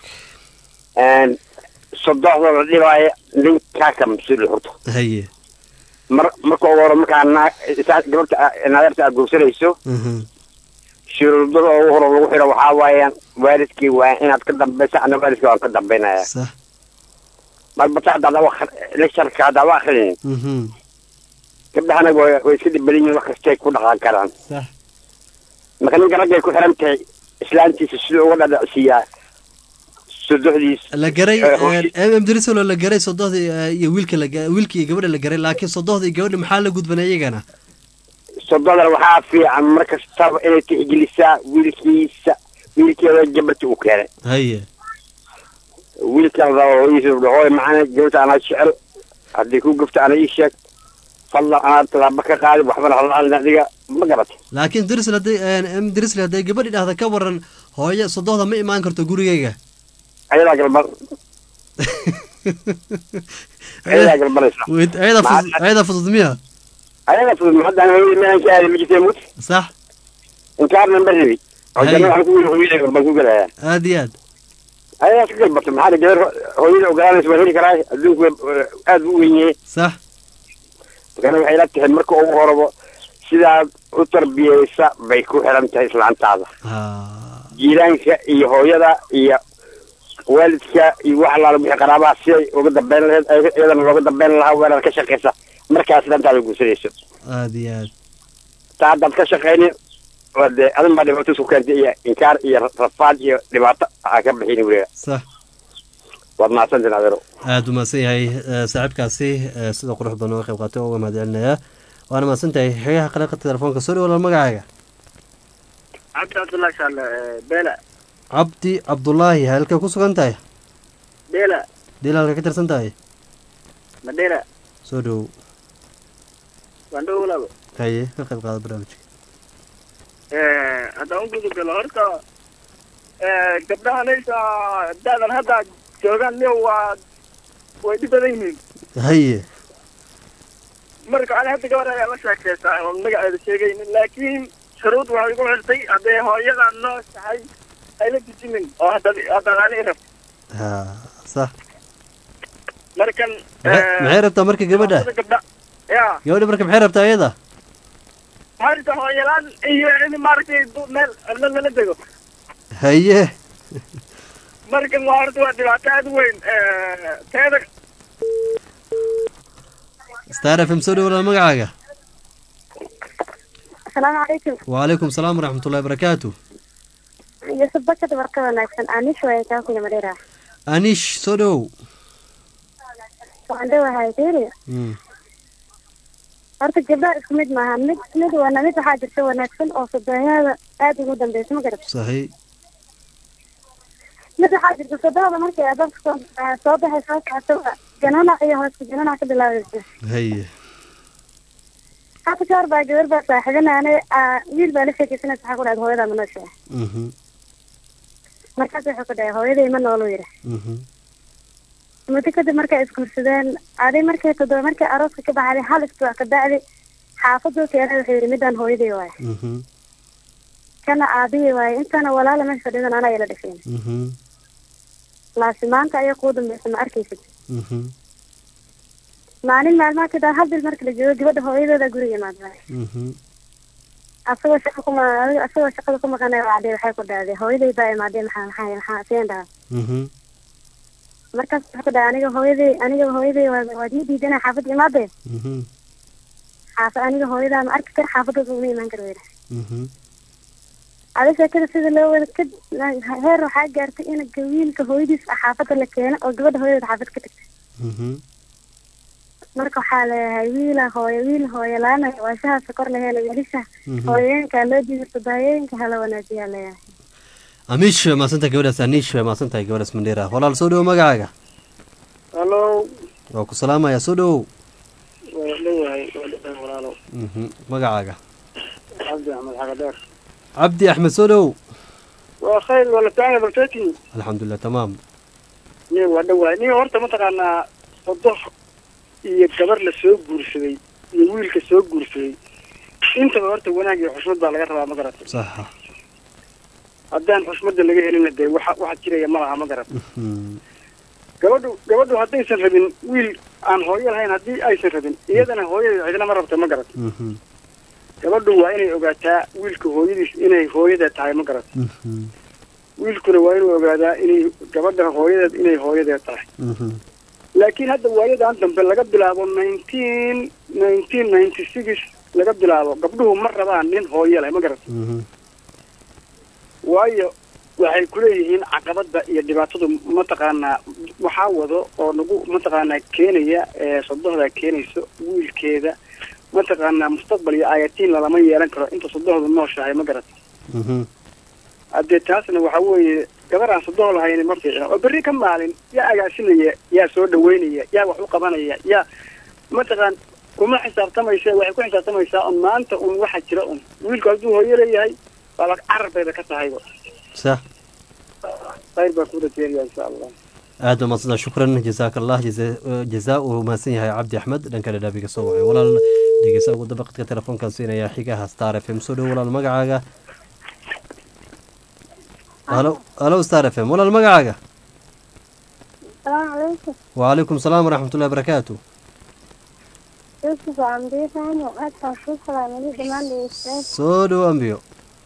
sodoxda la dhibaayo ninkaa ka mas-uul horta haye mar marka ugu hore markaa naa isaa gabadha naadarta aad guursanayso mhm shuruudada ugu hore lagu xiro waxaa waayaan waalidkii waa inaad ka dambaysa ana waalidkii waan ka dambaynaya sax marba ta haddaad lectureka haddaad u akrinin mhm gabdhahana way way iska dhibadan yihiin wax kastay ku dhaqan karaan sax marka ninka raggay ku xiran tahay islaantiisa siduu uga dhadhacsiiyaa sodoxdiis la garay Eh, hooshi- mm drisolo la garay sodohdii eh, iyo wiilka la ga- wiilka iyo gabadha la garay laakiin sodohdii gabadha maxaa la gudban iyagana sododan waxaa fiican mar kastaba inay tixgelisaa wiilkiisa wiilkeeda gabarta uu keenay haye wiilkaada hooyiisa hooy macana gabadha anaa jecel haddii ku gafto ana ii sheeg fadlan anaa tallaabo ka qaadi waxbana halaalin adiga ma garat laakiin drisl hadday m drisl hadday gabadhi dhahda ka waran hooye sodohda ma imaan karto gurigayga ayadaa galmar ayadaa galmaraysa Wait, ayada fudud ayada fudud miya ayadaa fudud haddaan hooyada meelan ka aadi ma jirtee mut sax inkaarna ma rabi oo Hay. janna waxaan ku wili hooyada baan ku gelayaa aad iyo aad ayadaa ka galbarta maxaa la gabar hooyada ogolaanaysa waan heli karaa adduunku waa- aad buu u weyn yahay sax markana waxay la tahay marka ugu horabo sidaad u tarbiyeysa bay ku xiran tahay islaantaada ha jiiraanka iyo hooyada iyo waalidka iyo wax allaala wixii qaraabaha siday uga dambeyn lahayd ay- iyadana looga dambeyn lahaa weerar ka shaqaysa markaas islaantaada guursanayso aad iyo aad taa haddaad ka shaqaynin waa dee adin baa dhibaato isku keentay iyo inkaar iyo rafaad iyo dhibaato aa ka bixini weliga sax waad mahadsantiin adeero aad u mahadsan yahay eh, saaxiibkaasi eh, sida qurux badan uga qayb qaatay oo uga mahadcelinayaa waana mahadsan tahay xegaha qaleeqa telefoonka soo dhawaala magacaaga cabdi cabdullahi shaale beela cabdi cabdulaahi halkay ku sugan tahay beela dhil halka ka tirsan tahay madheera soo dhowow waan dhow walaalo haye ka qayb qaada barnaamijka haddaan u gudubgalo horta gabdhahanaysa da'dan hadda joogaan niyo waa way dhib badan yihiin haye marka ani hadda gabar ayaa la sheekaysaa oon magaceeda sheegaynin laakiin shuruud waxay igu xirtay hadday hooyadaa noo tahay ayla dejinin oo haddaad haddaad ani rab ha sax markan maxay maxay rabtaa marka gabadha labada gabdha ya gabadha marka maxay rabtaa iyada harta hooyalaan iyo in maaragtay du- meel la lala dego haye markan waa horta waa dhibaato aad u weyn teeda star f m soo dhawaala magacaaga asalaamu calaykum wacalaykum salaam waraxmatullahi barakaatu yusuf bakad warka wanaagsan anish waay kaa kuya madheera anish soo dhowow waan dhowahay tiri Mm, horta gabdhaha isku mid maaha mid mid wana mid waxaa jirta wanaagsan oo sodoonyada aad ugu dambeysa ma garat sahi mid waxaa jirta sodohda markay adabka soo soo baxay soo kacto jananac iyo hooska jananac ka bilaabaysa haye hata ka hor baa gabar baa saaxiibanaane wiil baa la sheekaysanaysa waxaa ku dhahay hooyadaa ma nooshahay mhm markaas wuxuu ku dhahay hooyaday ma noolu yidhi mhm muddo kadib markay isguursadeen adi markay todoba markay arooska ka baxday hal isbuuc ka bacdi xaafaduu keenay wuxuu yidhi midaan hooyaday waaye mhm kana aabihii waaye intana walaala meesha fadhidan anaa ila dhasheen mhm laasi maanta ayaa kuu dambeysa ma arkaysid mhm maalin maalmaha kadib hal bil marka la joogo gabadha hooyadeeda guriga imaada mhm asagoo shaqa kuma asagoo shaqada ku maqanay wacday waxay ku dhahday hooyaday baa imaaday maxaa maxaa maxaa seen dhaha mhm markaas wuxuu ku dhahay aniga hooyaday aniga hooyaday waa waad ii diidana xaafadda imaadee mhm xaafa aniga hooyadaa ma arki kar xaafadooda uma imaan karo weyra mhm adi sheekada sida loo wada ka heer waxaa gaartay in wiilka hooyadiis ah xaafadda la keeno oo gabadha hooyadeeda xaafad ka tagta mhm marka waxaa leeyahay wiila hooyo wiil hooyo laana waashaha sokor la helo wiilisha Mhm. hooyooyinka loo diidato daayooyinka hala wanaajiyaa leeyahay amish waa mahadsantahay gabadhaas anish waa mahadsantahay gabadhaas mandheera walaal soo dhowow magacaaga hallo waa ku salaamayaa soo dhowow waa dhowahay waa dhowahay walaalo mhm magacaaga cabdi axmed xagadheer cabdi axmed soo dhowow waa khayr wala taana baltati alxamdulilah tamaam ni waa dhowahay ni horta mataqaanaa sodox iyo gabar la soo guursaday iyo wiilka soo guursaday intaba horta wanaag iyo xushmad baa laga rabaa ma garat saxa haddaan xushmadda laga helina dee waxa waxa jiraya ma laha ma garat mhm gabadhu gabadhu haddaysan rabin wiil aan hooyo lahayn haddii aysan rabin iyadana hooyadeeda cidina ma rabto ma garat mhm gabadhu waa inay ogaataa wiilka hooyadiis inay hooyada tahay ma garat Mhm. wiilkuna waa inuu ogaadaa inay gabadha hooyadeed inay hooyadeed tahay Mhm. laakiin hadda waayadan dambe laga bilaabo nineteen nineteen ninety six laga bilaabo gabdhuhu ma rabaan nin hooyo leh ma garat Mhm. waayo waxay kuleeyihiin caqabada iyo dhibaatadu mataqaanaa waxaa wado oo nagu mataqaanaa keenaya ee sodohda keenayso wiilkeeda mataqaanaa mustaqbal iyo aayatiin lalama yeelan karo inta sodohdu nooshahay ma garat Mhm. haddee taasna waxa weeye gabar aan sodoho lahayn ma fiicna oo berri ka maalin yaa agaasinaya yaa soo dhaweynaya yaa wax u qabanaya yaa mataqaan kuma xisaabtamaysa waxay ku xisaabtamaysaa un maanta un waxa jira un wiilku hadduu hooyo leeyahay waa la carabbayba ka tahayba sax khayr baan ku rajeynaya insha allah aad baa madsanta shukran jazaaka allah jaza- jazaa uu mahadsan yahay cabdi axmed dhanka dhadhaabiga soo wacay walaal dhegeysa ugu dabaqadka telefoonkan siinaya xigaha star f m soo dhow walaal magacaaga halo halo star f m walaal magacaaga السلام عليكم وعليكم السلام ورحمة الله وبركاته يوسف عم بيفهم وقت شكرا عملي دمان ليستاذ soo dhow ambiyo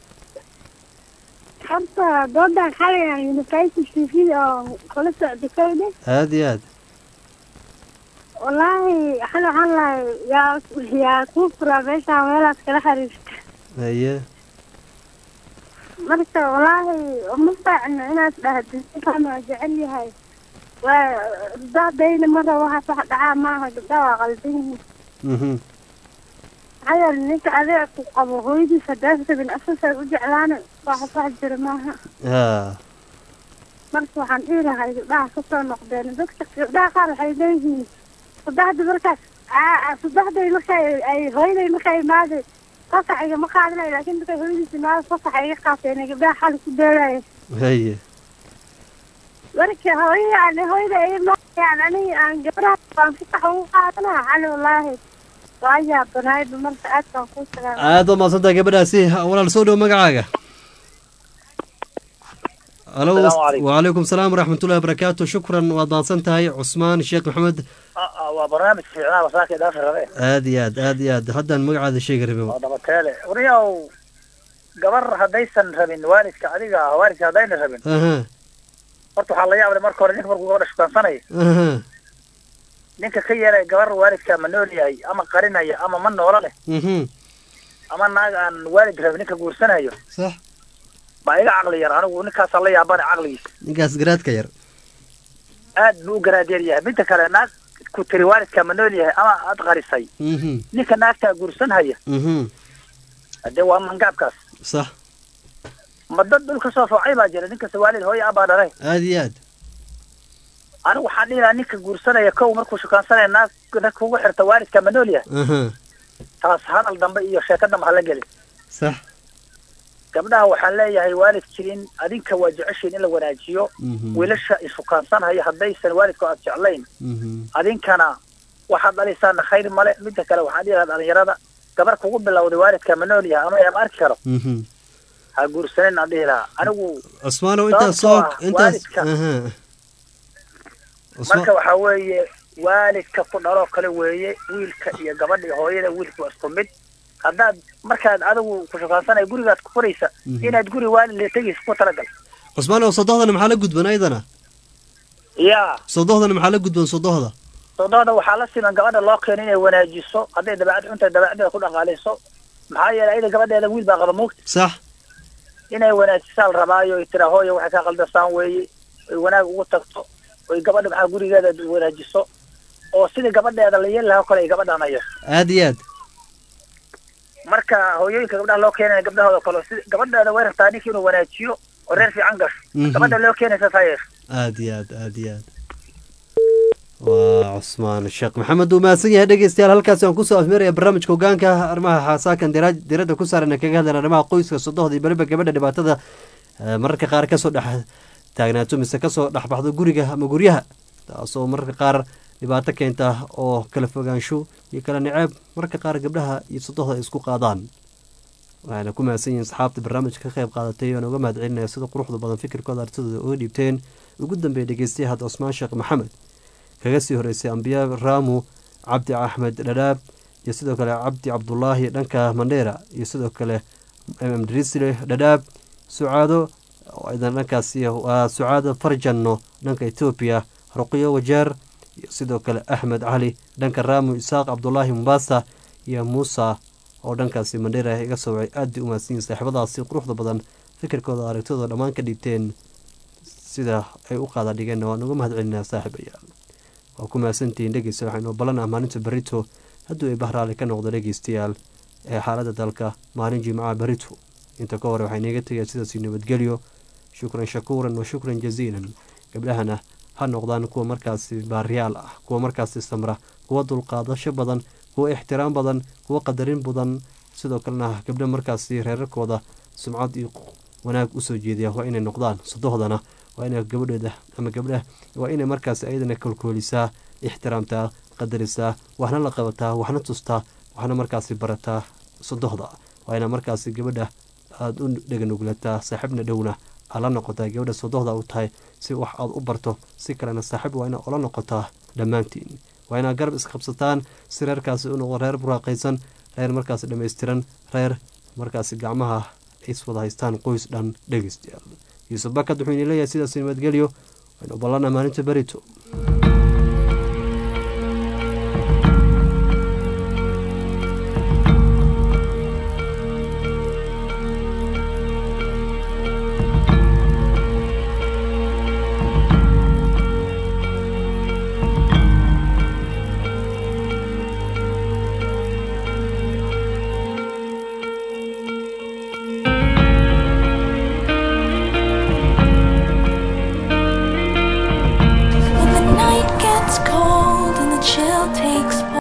حتى ضد حالي يعني نفايت السيفي أو خلص دكتور aad iyo aad والله حلو حلا يا يا كوفرا بيشا ويلا كلا حريفت haye مرتا والله مصدع إنه أنا أتبهد فاهمة جعلي هاي وده دين مرة واحد صح دعاء معها قدوا قلبين Mhm. هذا الناس عليه أبو هويدي فداسة من أساسا وجعلانة واحد صح جرى معها ha marka waxaan dhihi lahay gabdhaha kasoo noqdeen dadka gabdhaha qaar waxay leeyihiin saddexda markaas aa- saddexday markay ay hooyaday markay imaaday fasax igama qaadanayo laakiin markay hooyadiis imaado fasax iga qaateen gabdhaha xali ku beeraya haye marka hooyada aan hooyada imaadayaan aniga aan gabdhaha aan fasax ugu qaadanaa xali wallaahi waa yaabanaayba marka aad baan kuu salaamay aad baa mahadsantahay gabadhaasi walaal soo dhow magacaaga halo Asalaamu calaykum. وعليكم السلام ورحمة الله وبركاته شكرا waad mahadsan tahay cusmaan sheekh maxamed waa barnaamij fiicnaa masaaka idaafi rabe aad iyo aad aad iyo aad haddaan magacaada sheegi rabay oo dhabateele wariyaw gabar haddaysan rabin waalidka adiga ah waalidka haddayna rabin aha horta waxaa la yaab leh marka hore ninka markuu gabadha shukaansanaya aha ninka ka yeelaya gabar waalidka ma nool yahay ama qarinaya ama ma noola leh mhm ama naag aan waalid rabin ninka guursanayo sax baa iga caqli yar anigu ninkaasaa la yaabana caqligiisa ninkaas garaadka yar aad buu u garaadeer yahay midda kale naag ku tiri waalidka ma nool yahay ama aad qarisay mhm ninka naagtaa guursanhaya mhm hadee waa mangaabkaas sax ma dad dhulka soo foocay baa jira ninkasta waalid hooyo abaa dhalay aad iyo aad anigu waxaan dhihi lahaa ninka guursanaya kow markuu shukaansanaya naag naag kugu xirta waalidka ma nool yahay aha taas hadal dambe iyo sheeko dambe hala gelin sax gabdhaha waxaan leeyahay waalid jirin adinka waa jeceshiin in la wanaajiyo mhm wiilasha ishukaansanhaya haddaysan waalidku aad jeclayn mhm adinkana waxaad dhalisaana khayr male midda kale waxaan dhihi lahaa dhalinyarada gabar kugu bilowday waalidka ma nool yahay ama ama arki karo mhm ha guursanin aan dhihi lahaa anigu cusmaanow intaas soo Sababtoo ah intaas waalidka- aha marka waxaa weeye waalidka ku dhaloo kale weeye wiilka iyo gabadha iyo hooyada wiilku waa isku mid haddaad markaad adigu ku shukaansanaya gurigaad ku furaysa Mhm. inaad guri waalid le tegaysa ku talagal cusmaanow sodohdana maxaa la gudban ayadana yaa sodohdana maxaa la gudban sodohda sodohda waxaa la siman gabadha loo keeno inay wanaajiso hadday dabeecad xunta dabeecaddeeda ku dhaqaalayso maxaa yeelay ayada gabadheeda wiil baa qaba moogta sax inay wanaajisaa la rabaayo ay tiraa hooya waxay kaa qaldasaan weeye oy wanaag ugu tagto oy gabadha maxaa gurigeeda wanaajiso oo sidii gabadheeda la yeeli lahaa oo kale ay gabadhaan hayo aad iyo aad marka hooyooyinka gabdhaha loo keenaya gabdhahooda kale si gabadheeda way rabtaa ninkii inuu wanaajiyo oo reer fiican gasho Mhm. gabadha loo keenaysa saa yeesho aad iyo aad aad iyo aad waa cusmaan sheekh maxamed uu mahadsan yahay dhegeystayaal halkaasi aan kusoo afmeeraya barnaamijka hogaanka arrimaha xasaakan dira- diradda ku saaran kaga hadlan arrimaha qoyska sodohda iyo beriba gabadha dhibaatada eh, mararka qaar kasoo dhex taagnaato mise kasoo dhexbaxdo guriga ama guryaha taasoo mararka qaar dhibaato keenta oo kala fogaansho iyo kala niceeb mararka qaar gabdhaha iyo sodohda ay isku qaadaan waxayna ku mahadsan yihiin saxaabta barnaamijka ka qayb qaadatay oan uga mahad celinaya sida quruxda badan fikirkooda artidooda uga dhiibteen ugu dambeeya dhegeystaye hadda cusmaan sheekh maxamed kaga sii horeysay ambiya raamu cabdi axmed dhadhaab iyo sidoo kale cabdi cabdulaahi dhanka mandheera iyo sidoo kale mdrisle dhadhaab sucaado idan dhankaasi waa sucaado farjanno dhanka etoobiya ruqiyo wajeer iyo sidoo kale axmed cali dhanka raamu isaaq cabdulaahi mombasa iyo muusa oo dhankaasi mandheera iga soo wacay aad bay u mahadsanyihin saaxiibadaasi quruxda badan fikirkooda aragtidooda dhammaan ka dhiibteen sida ay u qaada dhigeenna waan uga mahad celinaa saaxiibayaal waa ku mahadsantihiin dhegeysta waxaynoo ballan ah maalinta berito hadduu ay bahraali ka noqdo dhegeystayaal ee xaaladda dalka maalin jimcaha berito inta ka hore waxay naga tegaya sidaasi nabadgelyo shukran shakuuran wa shukran jaziilan gabdhahana ha noqdaan kuwa markaasi baariyaal ah kuwa markaasi samra kuwa dulqaadasho badan kuwa ixtiraam badan kuwa qadarin badan sidoo kalena gabdho markaasi reerarkooda sumcad iyo wanaag usoo jeediya waa inay noqdaan sodohdana waa inay gabadheeda ama gabdhaha waa inay markaasi ayadana kolkoolisaa ixtiraamtaa qadarisaa waxna la qabataa waxna tustaa waxna markaasi barataa sodohda waa ina markaasi gabadha aada u dheganuglataa saaxiibna dhowna aad la noqotaa gabadha sodohda u tahay si wax aad u barto si kalena saaxiib waa ina ola noqotaa dhammaantiin waa inaad garab isqabsataan si reerkaasi u noqdo reer buraaqaysan reer markaasi dhammaystiran reer markaasi gacmaha iswada haystaan qoys dhan dhegeystayaal yuusuf bakad wuxuu ini leeyahay sidaas nabadgelyo waynu ballana maalinta berito